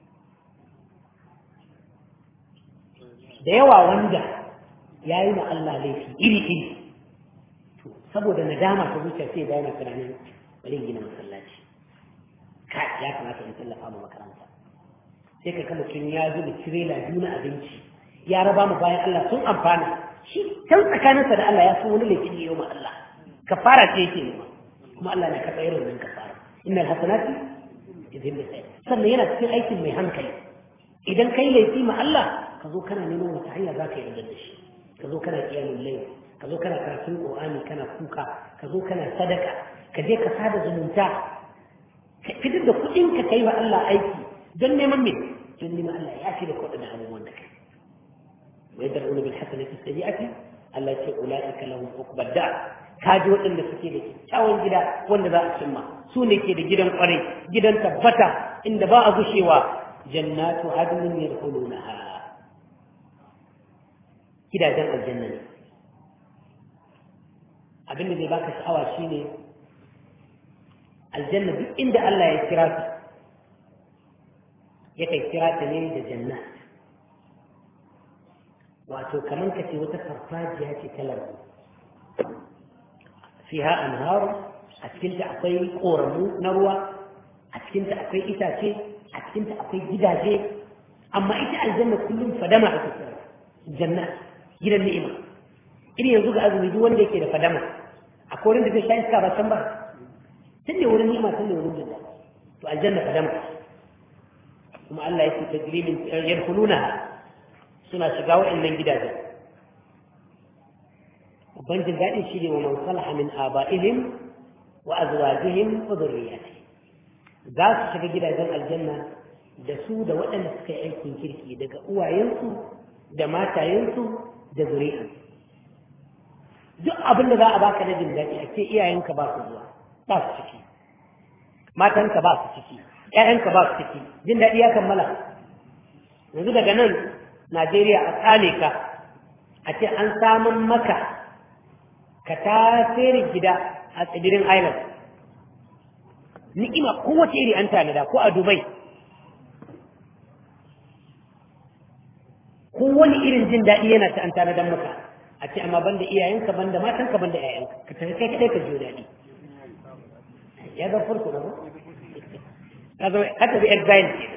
da yawa wanda ya yi wa Allah laifi iri-iri to saboda nadama ta zuciya sai da yana tunanin bari gina masallaci ka ya kamata in tallafa ma makaranta sai ka kama tun ya zuba tirela biyu na abinci ya raba mu bayan Allah sun amfana shi can tsakaninsa da Allah ya san wani laifin yi ma Allah kafara ce yake nema kuma Allah na karɓa irin nan kafara innal hasanati idhin bi sannan yana cikin aikin mai hankali idan kai laifi ma Allah ka zo kana neman wata hanya za ka yarda da shi ka zo kana kiyamun lai ka zo kana karatun qur'ani kana kuka ka zo kana sadaka ka je ka sada zumunta ka fitar da kuɗin ka kai wa Allah aiki don neman me don neman Allah ya fi da kuɗin da abubuwan da kai wa yadra'una bil hasanati sayyi'ati Allah ya ce ulaika lahum uqbad da ka ji waɗanda suke da kyakkyawan gida wanda za a cimma su ne ke da gidan kwarai gidan tabbata inda ba a gushewa jannatu adnin yadkhulunaha gidajen aljanna ne abin da zai baka sha'awa shine aljanna duk inda Allah ya kira su yakan kira ta ne da janna wato kaman ka ce wata farfajiya ce ta lambu fiha anharu a cikinta akwai ƙoramu na ruwa a cikinta akwai itace a cikinta akwai gidaje amma ita aljanna kullum fadama a kusa janna gidan ni'ima irin yanzu ga azumi duk wanda yake da fadama a korin da zai sha iska ba can ba tun da wurin ni'ima tun da wurin jinda to aljanna fadama kuma Allah yake tajrimin yadkhuluna suna shiga wa'annan gidajen babban jin daɗin shi ne wa man salaha min aba'ihim wa azwajihim wa dhurriyyatihim za su shiga gidajen aljanna da su da waɗanda suka yi aikin kirki daga uwayensu da matayensu da zuri'a duk abin da za a baka na jin daɗi a ce iyayenka ba su zuwa ba su ciki matanka ba su ciki ƴaƴanka ba su ciki jin daɗi ya kammala yanzu daga nan Najeriya a tsale ka a ce an samun maka ka tasirin gida a tsibirin Island ni'ima kowace iri an tanada ko a Dubai ko wani irin jin daɗi yana ta an tanadan maka a ce amma banda iyayenka banda matanka banda ƴaƴanka ka tafi kai kadai ka jiyo daɗi ya ga farko na ba ka zama ka tafi exile ke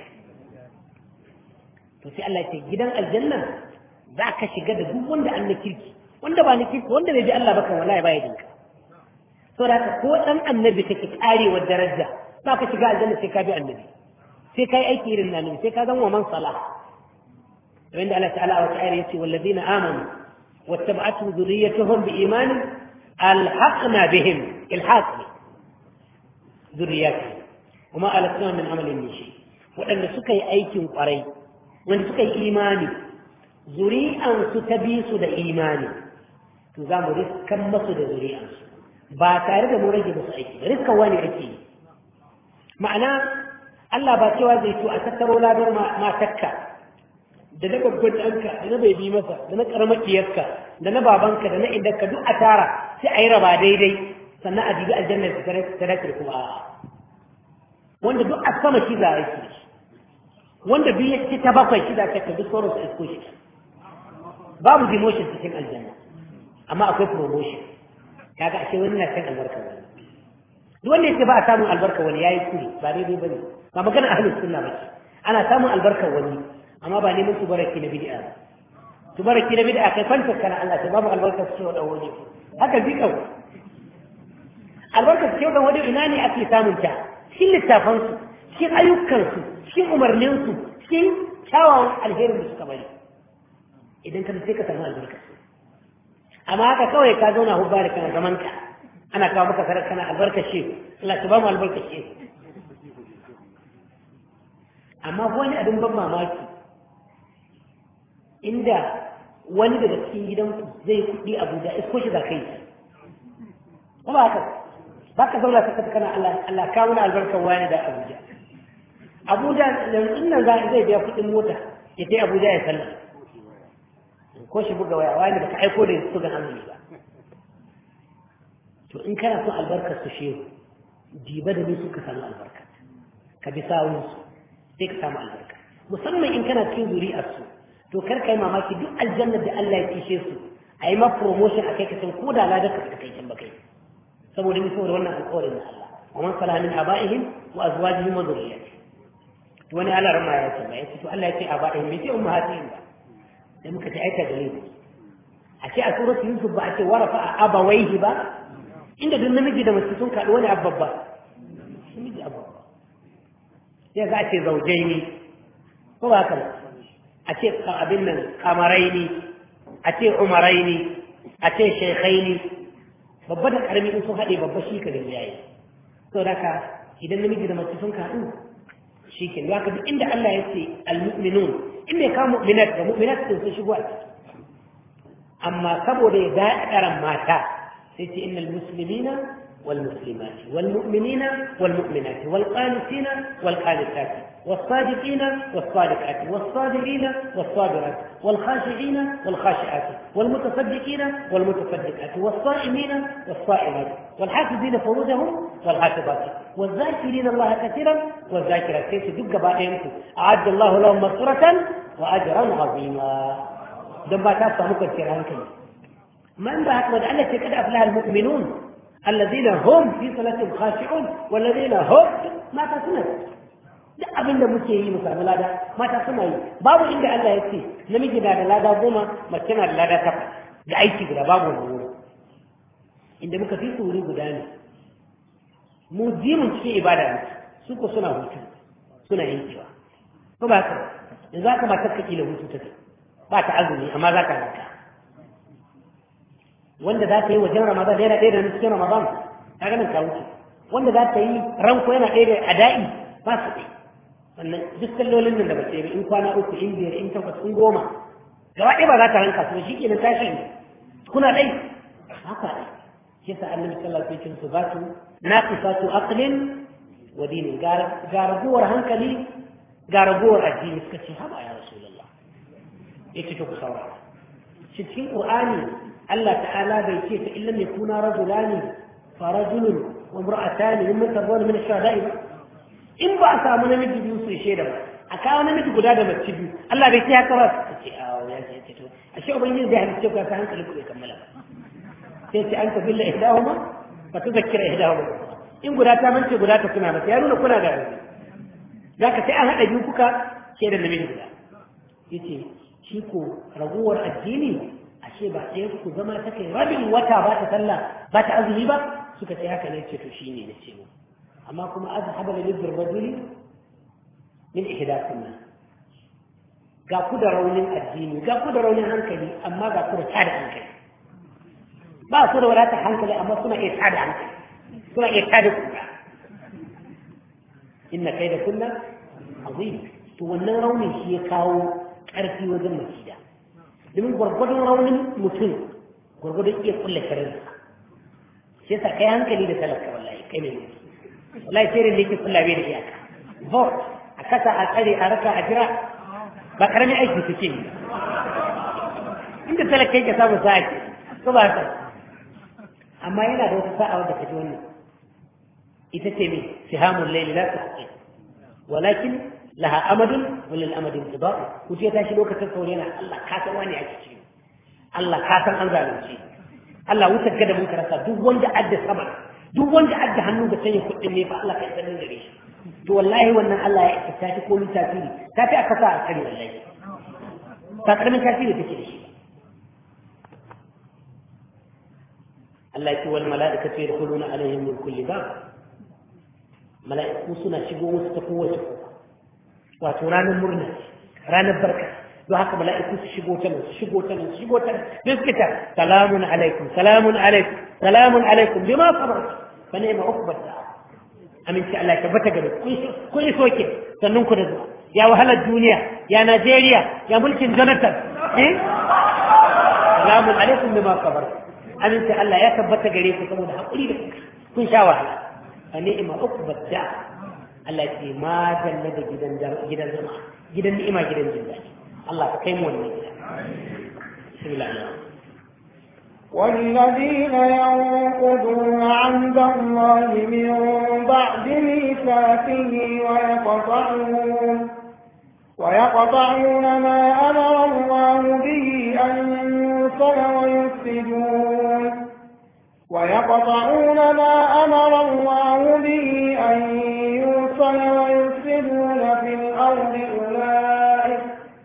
to sai Allah ya ce gidan aljanna za ka shiga da duk wanda an na kirki wanda ba na kirki wanda bai bi Allah ba kan wallahi ba ya dinka saboda haka ko dan annabi kake karewar daraja za ka shiga aljanna sai ka bi annabi sai ka yi aiki irin na annabi sai ka zama man salah وعند الله تعالى وتعالى يتي والذين آمنوا واتبعتهم ذريتهم بإيمان ألحقنا بهم الحاق ذرياتهم وما ألتناهم من عمل من شيء وأن سكي أيكم قري وأن سكي إيماني zuri'ansu ta bi su da imani to za mu riskan masu da zuri'ansu ba tare da mu rage musu aiki riskan wani ake yi ma'ana Allah ba cewa zai to a tattaro ladar matakka da na babban ɗanka da na bai bi masa da na ƙarmakiyarka da na babanka da na idanka duk a tara sai a yi raba daidai sannan a jibi aljannar ta dace kuma a'a wanda duk a sama shi za a yi wanda biyu ya ci ta bakwai shi za ka ta duk sauran su isko shi babu demotion cikin aljanna amma akwai promotion kaga ashe wani na cin albarka wani duk wanda yake ba a samun albarka wani yayi kuri ba daidai bane ba magana ahlus sunna bace ana samun albarka wani amma ba neman tubaraki na bid'a ba tubaraki na bid'a kai kwanta kana Allah ta babu albarka su wa dawo ne haka bi kawai albarka su da wani ina ne ake samun ta cikin littafansu cikin ayyukansu cikin umarninsu cikin kyawawan alherin da suka bari idan ka sai ka samu albarka amma haka kawai ka zauna hubba da kana zaman ka ana kawo maka sarar kana albarka shi Allah ta ba mu albarka shi amma wani abin ban mamaki inda wani daga cikin gidanku zai kuɗi Abuja isko shi za ka yi ba haka ba ka zauna ka kasa kana Allah Allah kawo na albarkar wani da Abuja Abuja yanzu nan za zai biya kuɗin mota ya kai Abuja ya sallah ko shi buga waya wani baka aiko da su ga azumi ba to in kana son albarkar su shehu diba da ni suka samu albarka ka bi sawun su sai ka samu albarka musamman in kana cikin zuri'ar su to kar ka yi mamaki duk aljannar da Allah ya kishe su a yi ma promotion a kai ka san ko da ladar ka kai can ba kai saboda ni saboda wannan alƙawarin na Allah wa man salaha min abaihim wa azwajihim wa dhurriyyatihim wani Allah rama ya ce ya ce to Allah ya ce abaihim bai ce ummahatihim ba sai muka ta aika dalili a ce a suratu yusuf ba a ce warafa a abawaihi ba inda duk namiji da mace sun kaɗu wani abba ba namiji abba sai za a ce zaujai ne ko ba haka ba a ce abin nan kamarai ne a ce umarai ne a ce shekai ne babba da karami in sun haɗe babba shi ka gani yayi to da ka idan namiji da mace sun kaɗu shi ke ya ka duk inda Allah ya ce al-mu'minun in bai kawo mu'minat da mu'minat din sun shigo a ciki amma saboda ya daɗa ɗaran mata sai ce innal muslimina wal muslimati wal mu'minina wal mu'minati wal qanitina wal qanitati والصادقين والصادقات والصابرين والصابرات والخاشعين والخاشعات والمتصدقين والمتصدقات والصائمين والصائمات والحافظين فروجهم والحافظات والذاكرين الله كثيرا والذاكرات كيف دق بائنكم أعد الله لهم مغفرة وأجرا عظيما دم تاسع مكثر عنكم ما أنت أكبر التي قد أفلح المؤمنون الذين هم في صلاتهم خاشعون والذين هم ما تسمعون duk abin da muke yi mu samu lada mata suna yi babu inda Allah ya ce namiji na da lada goma mace na da lada takwas da aiki guda babu wani wuri inda muka fi su wuri guda ne mu jimin cikin ibada ne su ko suna hutu suna yankewa ko ba ka yanzu haka matar ka kila hutu take ba ta azumi amma za ka raka wanda za ta yi wajen ramadan da yana ɗaya da cikin ramadan ta ganin ka wuce wanda za ta yi ranko yana ɗaya da ada'i ba su ɗaya sannan duk sallolin nan da ba ce in kwana uku in biyar in takwas in goma gaba ɗaya ba za ta ranka su shi ke nan tashi kuna ɗai haka ɗai shi yasa annabi sallallahu alaihi wasallam su ba su naqisatu aqlin wa dinin ga raguwar hankali ga raguwar addini suka ce haba ya rasulullah yace to ku saurara shi cikin qur'ani Allah ta'ala bai ce ta illam yakuna rajulani fa rajulun wa imra'atani mimman tardawna min ash-shuhada'i ba in ba a samu namiji biyu su shaida ba a kawo namiji guda da mace biyu Allah bai ce haka ba ta ce a ya ce to a shi ubangiji zai halitta ka san hankali ku bai kammala sai ce an tabilla ihdahuma fa tuzakkira ihdahuma in guda ta mance guda ta kuna mata ya nuna kuna da rauni zaka sai an hada biyu kuka shaida namiji guda yace shi ko raguwar addini ashe ba sai ku zama ta kai rabin wata ba ta sallah ba ta azumi ba suka ce haka ne ce to shine ne ce mu amma kuma azhaba li dhir rajuli min ihdakunna ga ku da raunin addini ga ku da raunin hankali amma ga ku da tada hankali ba su da wadatar hankali amma suna iya tada hankali suna iya tada kuka inna kai da kunna azim to wannan raunin shi ya kawo ƙarfi wajen makida domin gwargwadon raunin mutum gwargwadon iya kulle karin shi yasa kai hankali da talaka wallahi kai mai mutu wallahi sai da yake kulla bai da iyaka vote a kasa a tsare a raka a jira ba karamin aiki suke yi inda talaka yake samu sa'a ke ko ba haka amma yana da wata sa'a wadda kaji wannan ita ce mai sihamun laili la ta walakin laha amadun walil amadin tibau ku ce tashi lokacin sauri yana Allah ka san wani ake ci Allah ka san an zalunci Allah wutar gada mun karasa duk wanda adda sama duk wanda adda hannu da sanya kuɗin ne fa Allah kai sanin gare shi to wallahi wannan Allah ya isa ta ko min tasiri ta fi aka sa a kare wallahi ta karamin tasiri take da shi Allah ya ce wal mala'ikatu yadkhuluna alaihim min kulli bab mala'iku suna shigo musu ta kowace kofa wato ranar murna ranar barka don haka mala'iku su shigo ta nan su shigo ta nan su shigo ta nan sai suka ta salamun alaikum salamun alaikum salamun alaikum bima sabartu fa ni'ma uqbat da aminci Allah ya tabbata gare ku kun yi soke sannan ku da zuwa ya wahalar duniya ya Najeriya ya mulkin Jonathan eh salamun alaikum bima sabartu aminci Allah ya tabbata gare ku saboda hakuri da kun sha wahala fa ni'ma uqbat da Allah ya ce ma janna da gidan gidan zama gidan ni'ima gidan jin daɗi Allah ka kai mu wannan gida bismillah والذين ينقضون عهد الله من بعد ميثاقه ويقطعون ويقطعون ما أمر الله به أن يوصل ويفسدون ويقطعون ما أمر الله به أن يوصل ويفسدون في الأرض أولئك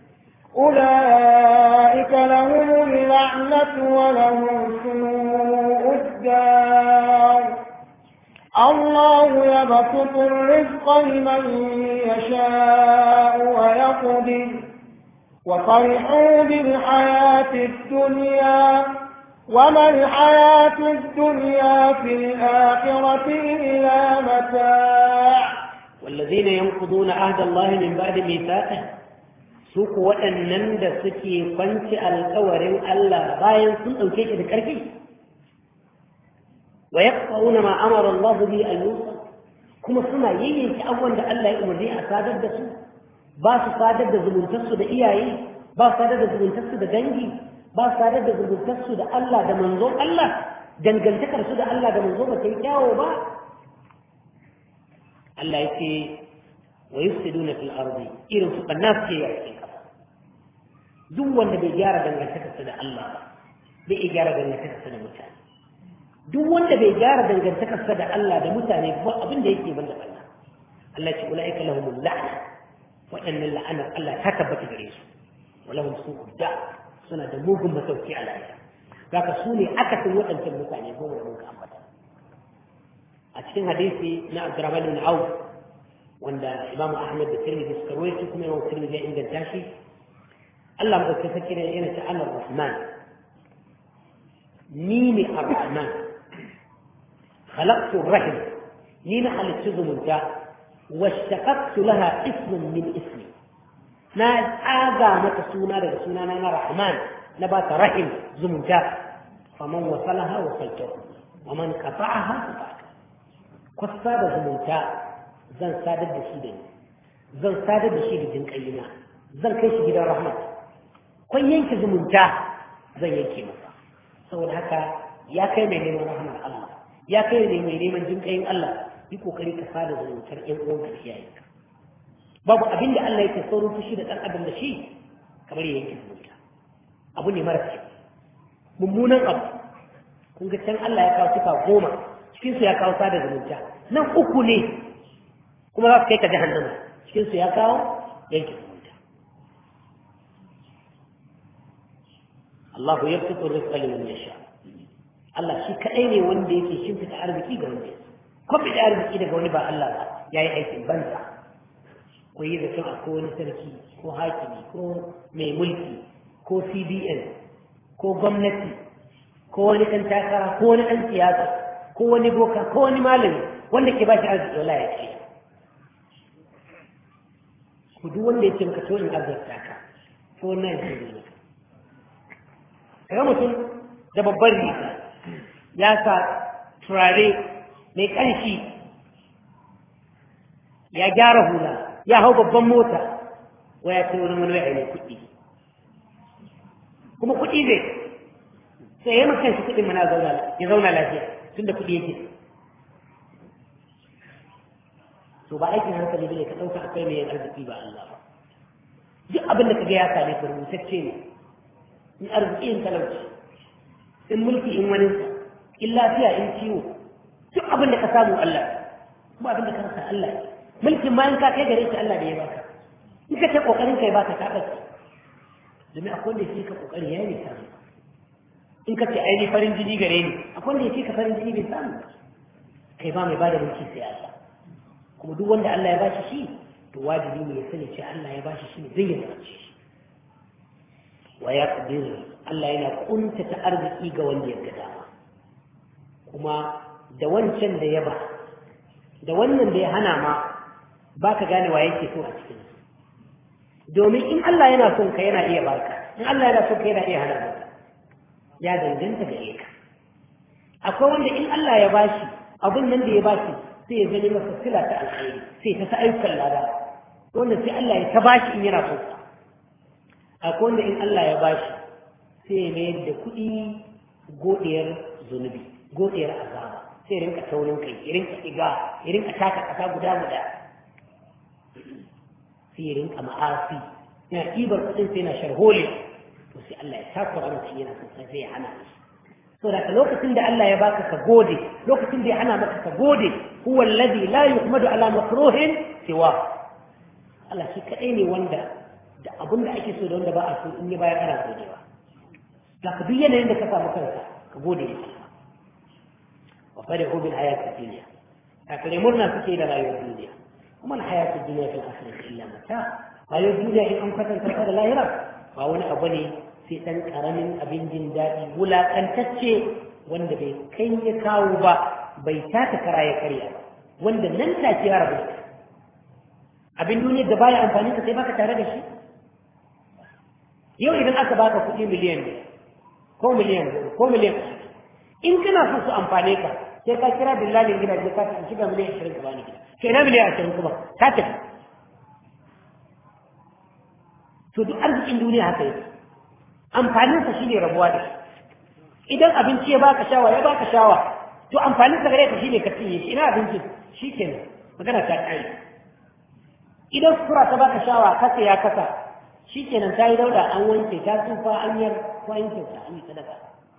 أولئك لهم اللعنة ولهم سوء الدار الله يبسط الرزق لمن يشاء ويقدر وفرحوا بالحياة الدنيا وما الحياة الدنيا في الآخرة إلا متاع والذين ينقضون عهد الله من بعد ميثاقه su ku waɗannan da suke kwanci alkawarin Allah bayan sun ɗauke shi da ƙarfi wa yaqtauna ma amara Allah bi an yusal kuma suna yayyanki abubuwan da Allah ya umarni a sadar da su ba su sadar da zumuntarsu da iyaye ba su sadar da zumuntarsu da dangi ba su sadar da zumuntarsu da Allah da manzon Allah dangantakar su da Allah da manzo ba ta yi kyawo ba Allah ya ce wa yufsiduna fil ardi irin su banna su ce ya cikin kasa duk wanda bai gyara dangantakarsa da Allah ba bai iya gyara dangantakarsa da mutane duk wanda bai gyara dangantakarsa da Allah da mutane ba abin da yake banda banna Allah ce ulaika lahumul la'na waɗannan la'anar Allah ta tabbata gare su wa lahum su'ud da suna da mugun masauki a lahira zaka su ne akasin waɗancan mutane goma da muka ambata a cikin hadisi na Abdurrahman bin Auf wanda Imam Ahmad da Tirmidhi suka rawaito kuma Imam Tirmidhi ya inganta shi Allah mu dauke sake ne yana ta Allah Rahman ni ne Ar-Rahman khalaqtu ar-rahim ni na halittu zumunta washtaqaqtu laha ismun min ismi na tsaga mata suna daga sunana na Rahman na ba ta rahim zumunta faman wasalaha wasaltahu wa man qata'aha qata'tu kwasa da zumunta zan sadar da shi da ni zan sadar da shi da jinƙayina zan kai shi gidan rahmat kun yanke zumunta zan yanke masa saboda haka ya kai mai neman rahmar Allah ya kai ne mai neman jinƙayin Allah yi kokari ka sada zumuntar ƴan uwanka da iyayenka babu abin da Allah yake saurin fushi da ɗan adam da shi kamar ya yanke zumunta abu ne mara kyau mummunan abu kun ga can Allah ya kawo sifa goma cikinsu ya kawo sada zumunta nan uku ne kuma za su kai ka jahannama cikin su ya kawo yanke zumunta Allah ya fito rizqa liman yasha Allah shi kadai ne wanda yake shimfita arziki ga wanda ko bi arziki daga wani ba Allah ba yayi aikin banza ko yi zaton akwai wani sarki ko hakimi ko mai mulki ko CBN ko gwamnati ko wani ɗan takara ko wani ɗan siyasa ko wani boka ko wani malami wanda ke ba shi arziki wala ya ce ku duk wanda ya ce maka to in azurta ka to wannan ya ce maka kaga mutum da babban riga ya sa turare mai ƙanshi ya gyara hula ya hau babban mota waya ce wurin wani waya ne kuɗi kuma kuɗi zai sai ya makan shi kuɗin mana ya zauna lafiya tun da kuɗi yake to ba aikin hankali bane ka ɗauka akwai mai arziki ba Allah ba duk abin da ka ga ya same ka rubutacce ne in arziki in talauci in mulki in wani in lafiya in ciwo duk abin da ka samu Allah kuma abin da ka rasa Allah mulkin ma in ka kai gare shi Allah da ya baka in ka ce kokarin kai baka ka bace domin akwai wanda yake ka kokari yayi ne samu in ka ce ai ni farin jini gare ni akwai wanda yake ka farin jini bai samu kai ba mai bada mulki sai Allah kuma duk wanda Allah ya bashi shi to wajibi ne ya sani cewa Allah ya bashi shi ne zai yi zalunci shi wa ya qadir Allah yana kuntata arziki ga wanda ya ga dama kuma da wancan da ya ba da wannan da ya hana ma baka gane wa yake so a cikin domin in Allah yana son ka yana iya baka in Allah yana son ka yana iya hana maka ya danganta gare ka akwai wanda in Allah ya bashi abin nan da ya bashi sai ya gani masa sila ta alkhairi sai ta sa ayyukan lada wanda sai Allah ya ta bashi in yana so akwai wanda in Allah ya bashi sai ya mayar da kuɗi godiyar zunubi godiyar azaba sai rinka taunin kai ya rinka iga ya rinka taka ƙasa guda guda sai ya rinka ma'asi yana ɗibar kuɗin sai yana sharholi to sai Allah ya takura masa yana son sai ya hana shi so da lokacin da Allah ya baka ka gode lokacin da ya hana maka ka gode huwa alladhi la yuhmadu ala makruhin siwa Allah shi kadai ne wanda da abin da ake so da wanda ba a so in ya bayar ana godewa da ka duk yanayin da ka samu kanka ka gode da shi wa farihu bil hayati dunya kakare murna suke da rayuwar duniya kuma al hayati dunya fil akhirati illa mata rayuwar duniya in an kwatanta ta da lahira ba wani abu ne sai ɗan ƙaramin abin jin daɗi wulaƙantacce wanda bai kai ya kawo ba bai taka kara ya karya wanda nan take ya rabu abin duniyar da baya amfani ka sai baka tare da shi yau idan aka baka kuɗi miliyan ne ko miliyan ko miliyan in kana so su amfane ka sai ka kira billalin gidaje ka ta shiga miliyan ashirin ka bani gida kai na miliyan ashirin kuma ka tafi to duk arzikin duniya haka yake amfaninsa shi ne rabuwa da shi idan abinci ya baka shawa ya baka shawa to amfaninsa gare ka shi ne ka cinye shi ina abinci shi ke magana ta ƙari idan sura ta baka shawa kasa ya kasa shi kenan ta yi dauda an wanke ta tsufa an yar ko an kyauta an yi sadaka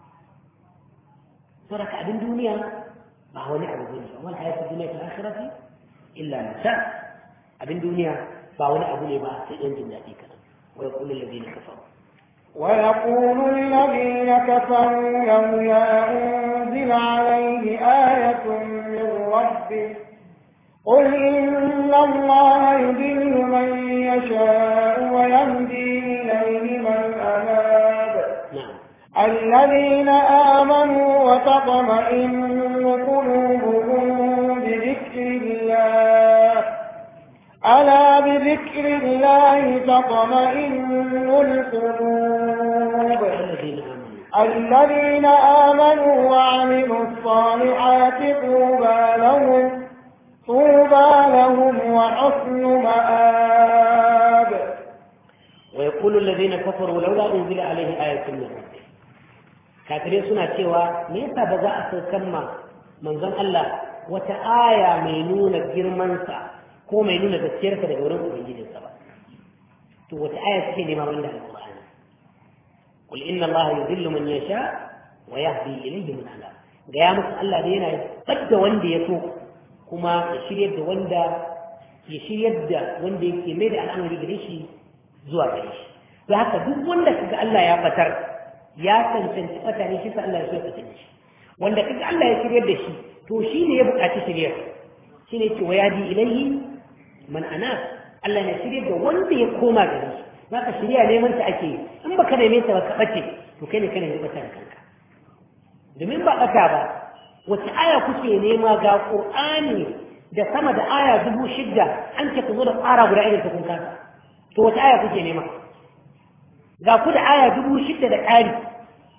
to daga abin duniya ba wani abu ne ba wani hayatu duniya ta akhirati illa mata abin duniya ba wani abu ne ba sai yan jin daɗi kaɗan wa yaqulu alladhina kafaru ويقول الذين كفروا لولا أنزل عليه آية من ربه قل إن الله يضل من يشاء ويهدي إليه من أناب نعم الذين آمنوا وتطمئن قلوبهم بذكر الله ألا بذكر الله تطمئن القلوب الذين آمنوا الذين آمنوا وعملوا الصالحات طوبى لهم طوبى لهم وحسن مآب ويقول الذين كفروا لولا أنزل عليه آية من ربه kafirai suna cewa me yasa ba za a saukan ma manzon Allah wata aya mai nuna girmansa ko mai nuna gaskiyarsa daga wurin ubangijinsa ba to wata aya suke nema wanda alqur'ani qul inna allaha yudhillu man yasha wa yahdi ilayhi man anab ga ya musu Allah da yana badda wanda ya so kuma ya shiryar da wanda ya shiryar da wanda yake mai da al'amari gare shi zuwa gare shi don haka duk wanda kaga Allah ya batar ya cancanci bata ne shi sa Allah ya so ya batar da shi wanda kaga Allah ya shiryar da shi to shi ne ya buƙaci shiryar shi ne ce wa yadi ilayhi man anab Allah ne shiryar da wanda ya koma gare shi zaka shirya neman ta ake yi in baka neme ta ba ka bace to kai ne kana yi bata da kanka domin ba ɓata ba wace aya kuke nema ga ƙur'ani da sama da aya dubu shidda an ce ku zo da tsara guda irin ta kun kasa to wace aya kuke nema ga ku da aya dubu shidda da ƙari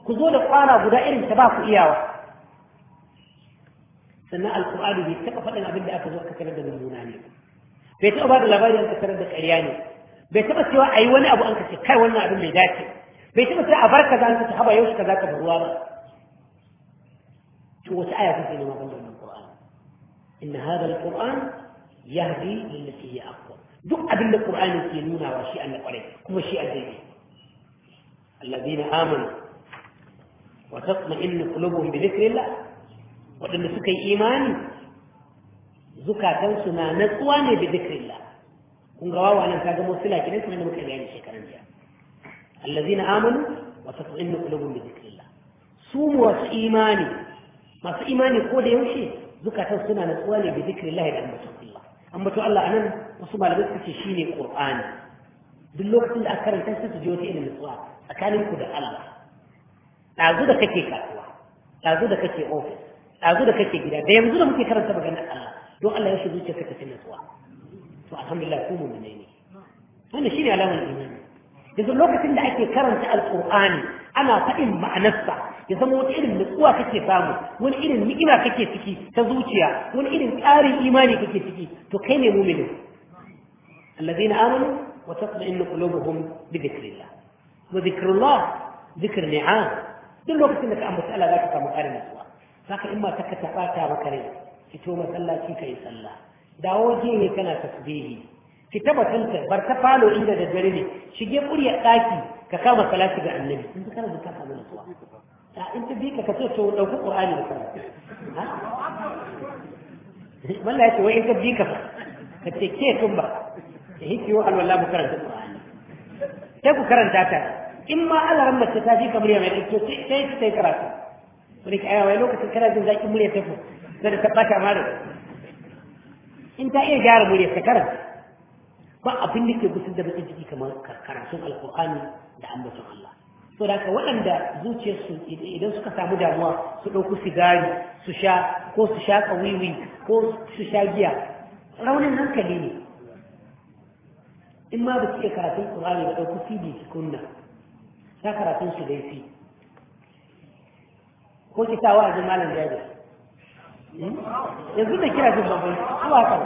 ku zo da kwana guda irin ta ba ku iyawa sannan alkur'ani bai taɓa faɗin abin da aka zo aka tarar da mummuna ne bai taɓa ba da labarin aka tarar da ƙarya ne bai taɓa cewa a yi wani abu an kace kai wannan abin bai dace bai taɓa cewa a bar kaza an kace haba yau kaza ka bar ruwa ba to wace aya take nema ban da wannan qur'ani inna hadha alquran yahdi lillati hiya aqwa duk abin da qur'ani ke nuna wa shi Allah kwarai kuma shi addini alladhina amanu wa tatma'innu qulubuhum bi dhikrillah waɗanda suka yi imani zukatansu na natsuwa ne bi dhikrillah kun ga wawa nan kaga musula kidan kuma da muka bayani shekaran jiya allazina amanu wa tatma'innu qulubuhum bi dhikrillah su masu imani masu imani ko da yaushe zukatan suna natsuwa ne bi dhikrillah da ambaton Allah ambaton Allah anan wasu malamai suka ce shine qur'ani duk lokacin da aka karanta sai su ji wata irin natsuwa tsakanin ku da Allah ɗazu da kake kasuwa ɗazu da kake ofis ɗazu da kake gida da yanzu da muke karanta maganar Allah don Allah ya shi zuciyarka ta fi natsuwa to alhamdulillah ku mu ne wannan shine alamar imani yanzu lokacin da ake karanta alqur'ani ana faɗin ma'anarsa ya zama wata irin nutsuwa kake samu wani irin ni'ima kake ciki ta zuciya wani irin ƙarin imani kake ciki to kai ne mu'minin alladhina amanu wa tatma'innu qulubuhum bi dhikrillah wa dhikrullah dhikr ni'am duk lokacin da ka ambata Allah zaka samu ƙarin nutsuwa saka in ma ta ka taɓata maka rai fito masallaci kai sallah dawo je kana tasbihi ki tabbatanta bar ta falo inda da dare ne shige kurya daki ka kama salati ga annabi in kana da ka samu nutsuwa a in ta bi ka ka ce to dauki qur'ani da kana ha wallahi ce wai in ka bi ka ka ce ke tun ba da hiki wa alwala mu karanta qur'ani sai ku karanta ta in ma Allah ran mace ta ji kamar ya mai to sai sai sai karatu wani ka ayawa lokacin kana jin zaki murya ta fu sai da tabbata ma da in ta iya gyara murya ta karanta ba abin da ke gusar da bakin ciki kamar karatun alkur'ani da ambaton Allah so da waɗanda zuciyarsu idan suka samu damuwa su ɗauku sigari su sha ko su sha wiwi ko su sha giya raunin hankali ne in ma ba su iya karatun ƙur'ani ba ɗauku cd su kunna sa karatun su dai fi ko ki sa wa'azin malam jabir yanzu da kira jin babban zuwa kan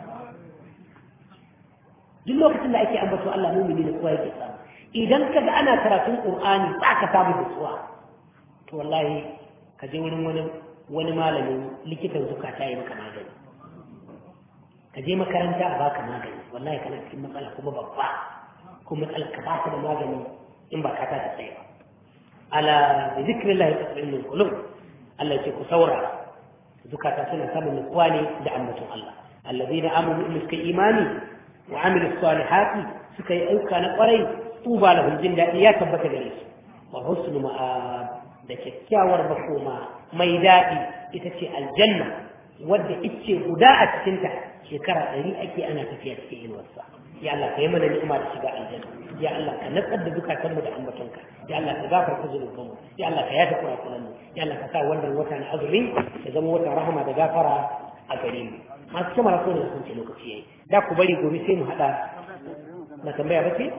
duk lokacin da ake ambato Allah mumini da kowa yake samu idan kaga ana karatun Qur'ani ba ka samu nutsuwa to wallahi ka je wurin wani wani malamin likitan zukata ya maka magani ka je makaranta a baka magani wallahi kana cikin matsala kuma babba kuma matsala ka ba da magani in ba ka ta tsaye ba ala bi zikrillah tatma'innul qulub Allah ya ce ku saurara zukata suna samun nutsuwa ne da ambaton Allah alladhina amanu in suka imani وعملوا الصالحات سكي أوكا نقري طوبى لهم جنة يا تبت جلس وحسن مآب da kyakkyawar makoma mai daɗi ita ce aljanna wadda ita guda a cikinta shekara ɗari ake ana tafiya cikin inuwarsa ya Allah ka yi mana ni'ima da shiga aljanna ya Allah ka natsar da zukatanmu da ambatonka ya Allah ka gafarta zunubanmu ya Allah ka yafe kurakuranmu ya Allah ka sa wannan wata na azumi ya zama wata rahama da gafara a gare mu masu kyamara so ne sun ce lokaci yayi da ku bari gobe sai mu haɗa na tambaya ba ce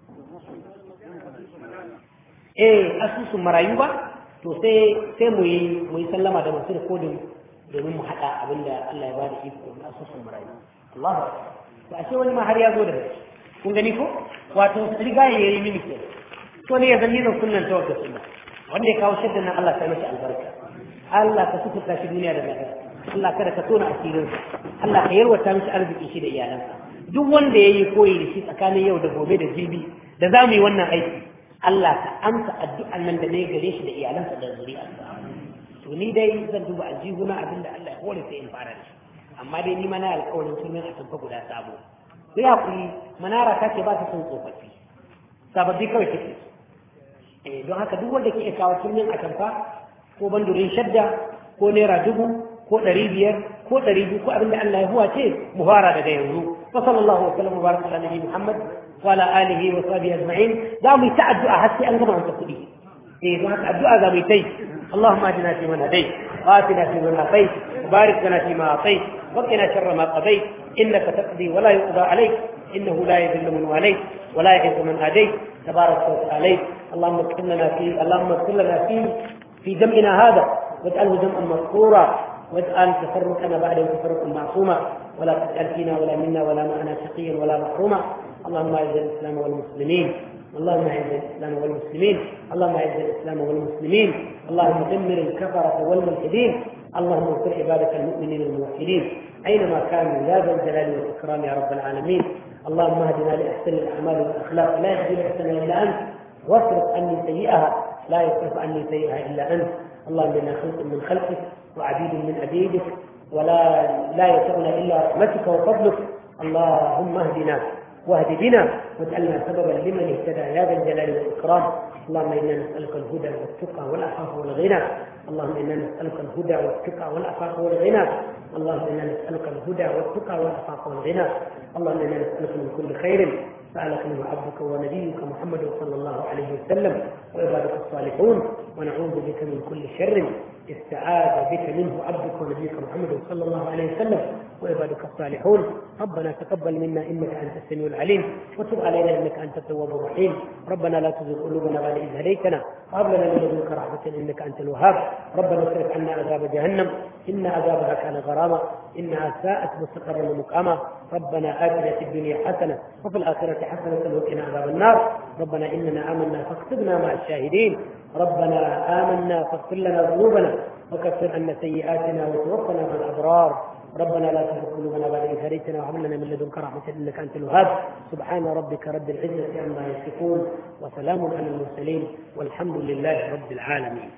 eh asusun marayu ba to sai sai mu yi mu yi sallama da masu rikodin domin mu haɗa abin da Allah ya ba da iko na asusun marayu Allahu akbar to ashe wani ma har ya zo da kun gani ko wato riga ya yi mini ke to ne ya zanni da sunnan tawakka sunna wanda ya kawo shaddan nan Allah ta mashi albarka Allah ka sukuta shi duniya da lahira Allah kada ka tona asirinsa Allah ka yarwata mishi arziki shi da iyalansa duk wanda ya yi koyi da shi tsakanin yau da gobe da jibi da za mu yi wannan aiki Allah ka amsa addu'an nan da ne gare shi da iyalansa da zuriyarsa to ni dai zan duba aljihuna abin da Allah ya hore sai in fara da shi amma dai ni ma na alƙawarin turmin a tunfa guda sabo ku ya kuri manara ta ce ba ta son tsofaffi sababbi kawai take eh don haka duk wanda ke kawo turmin a tamfa ko bandurin shadda ko naira dubu ko ɗari biyar ko ɗari biyu ko abinda Allah ya huwa ce mu fara daga yanzu wa sallallahu wa sallam mubarak ala nabi Muhammad wa ala alihi wa sahbihi ajma'in za mu yi ta addu'a har sai an gama masa kuɗi eh don haka addu'a za mu yi tai اللهم اهدنا فيمن هديت واتنا فيمن عافيت وبارك لنا فيما أعطيت وقنا شر ما قضيت إنك تقضي ولا يقضى عليك إنه لا يذل من واليت ولا يعز من آديت تبارك وتعالى اللهم اغفر لنا في اللهم اغفر لنا في في جمعنا هذا واجعله جمعا مذكورا واجعل تفرقنا بعده تفرقا معصوما ولا تجعل فينا ولا منا ولا معنا شقيا ولا محروما اللهم اعز الاسلام والمسلمين اللهم اعز الاسلام والمسلمين اللهم اعز الاسلام والمسلمين اللهم دمر الكفره والملحدين اللهم انصر عبادك المؤمنين الموحدين اينما كانوا يا ذا الجلال والاكرام يا رب العالمين اللهم اهدنا لاحسن الاعمال والاخلاق لا يهدي لاحسنها الا انت واصرف عني سيئها لا يصرف عني سيئها الا انت اللهم انا خلق من خلقك وعبيد من عبيدك ولا لا يسعنا الا رحمتك وفضلك اللهم اهدنا واهد بنا واجعلنا سببا لمن اهتدى يا ذا الجلال والاكرام اللهم انا نسالك الهدى والتقى والعفاف والغنى اللهم انا نسالك الهدى والتقى والعفاف والغنى اللهم انا نسالك الهدى والتقى والعفاف والغنى اللهم انا نسالك من كل خير سألك منه عبدك ونبيك محمد صلى الله عليه وسلم وعبادك الصالحون ونعوذ بك من كل شر استعاذ بك منه عبدك ونبيك محمد صلى الله عليه وسلم وعبادك الصالحون ربنا تقبل منا انك انت السميع العليم وتب علينا انك انت التواب الرحيم ربنا لا تزغ قلوبنا بعد اذ هديتنا وهب لنا من لدنك رحمه انك انت الوهاب ربنا اصرف عنا عذاب جهنم ان عذابها كان غراما انها ساءت مستقرا ومقاما ربنا اتنا في الدنيا حسنه وفي الاخره حسنه وقنا عذاب النار ربنا اننا امنا فاكتبنا مع الشاهدين ربنا آمنا فاغفر لنا ذنوبنا وكفر عنا سيئاتنا وتوفنا مع الأبرار ربنا لا تزغ قلوبنا بعد إذ هديتنا وهب لنا من لدنك رحمة إنك أنت الوهاب سبحان ربك رب العزة عما يصفون وسلام على المرسلين والحمد لله رب العالمين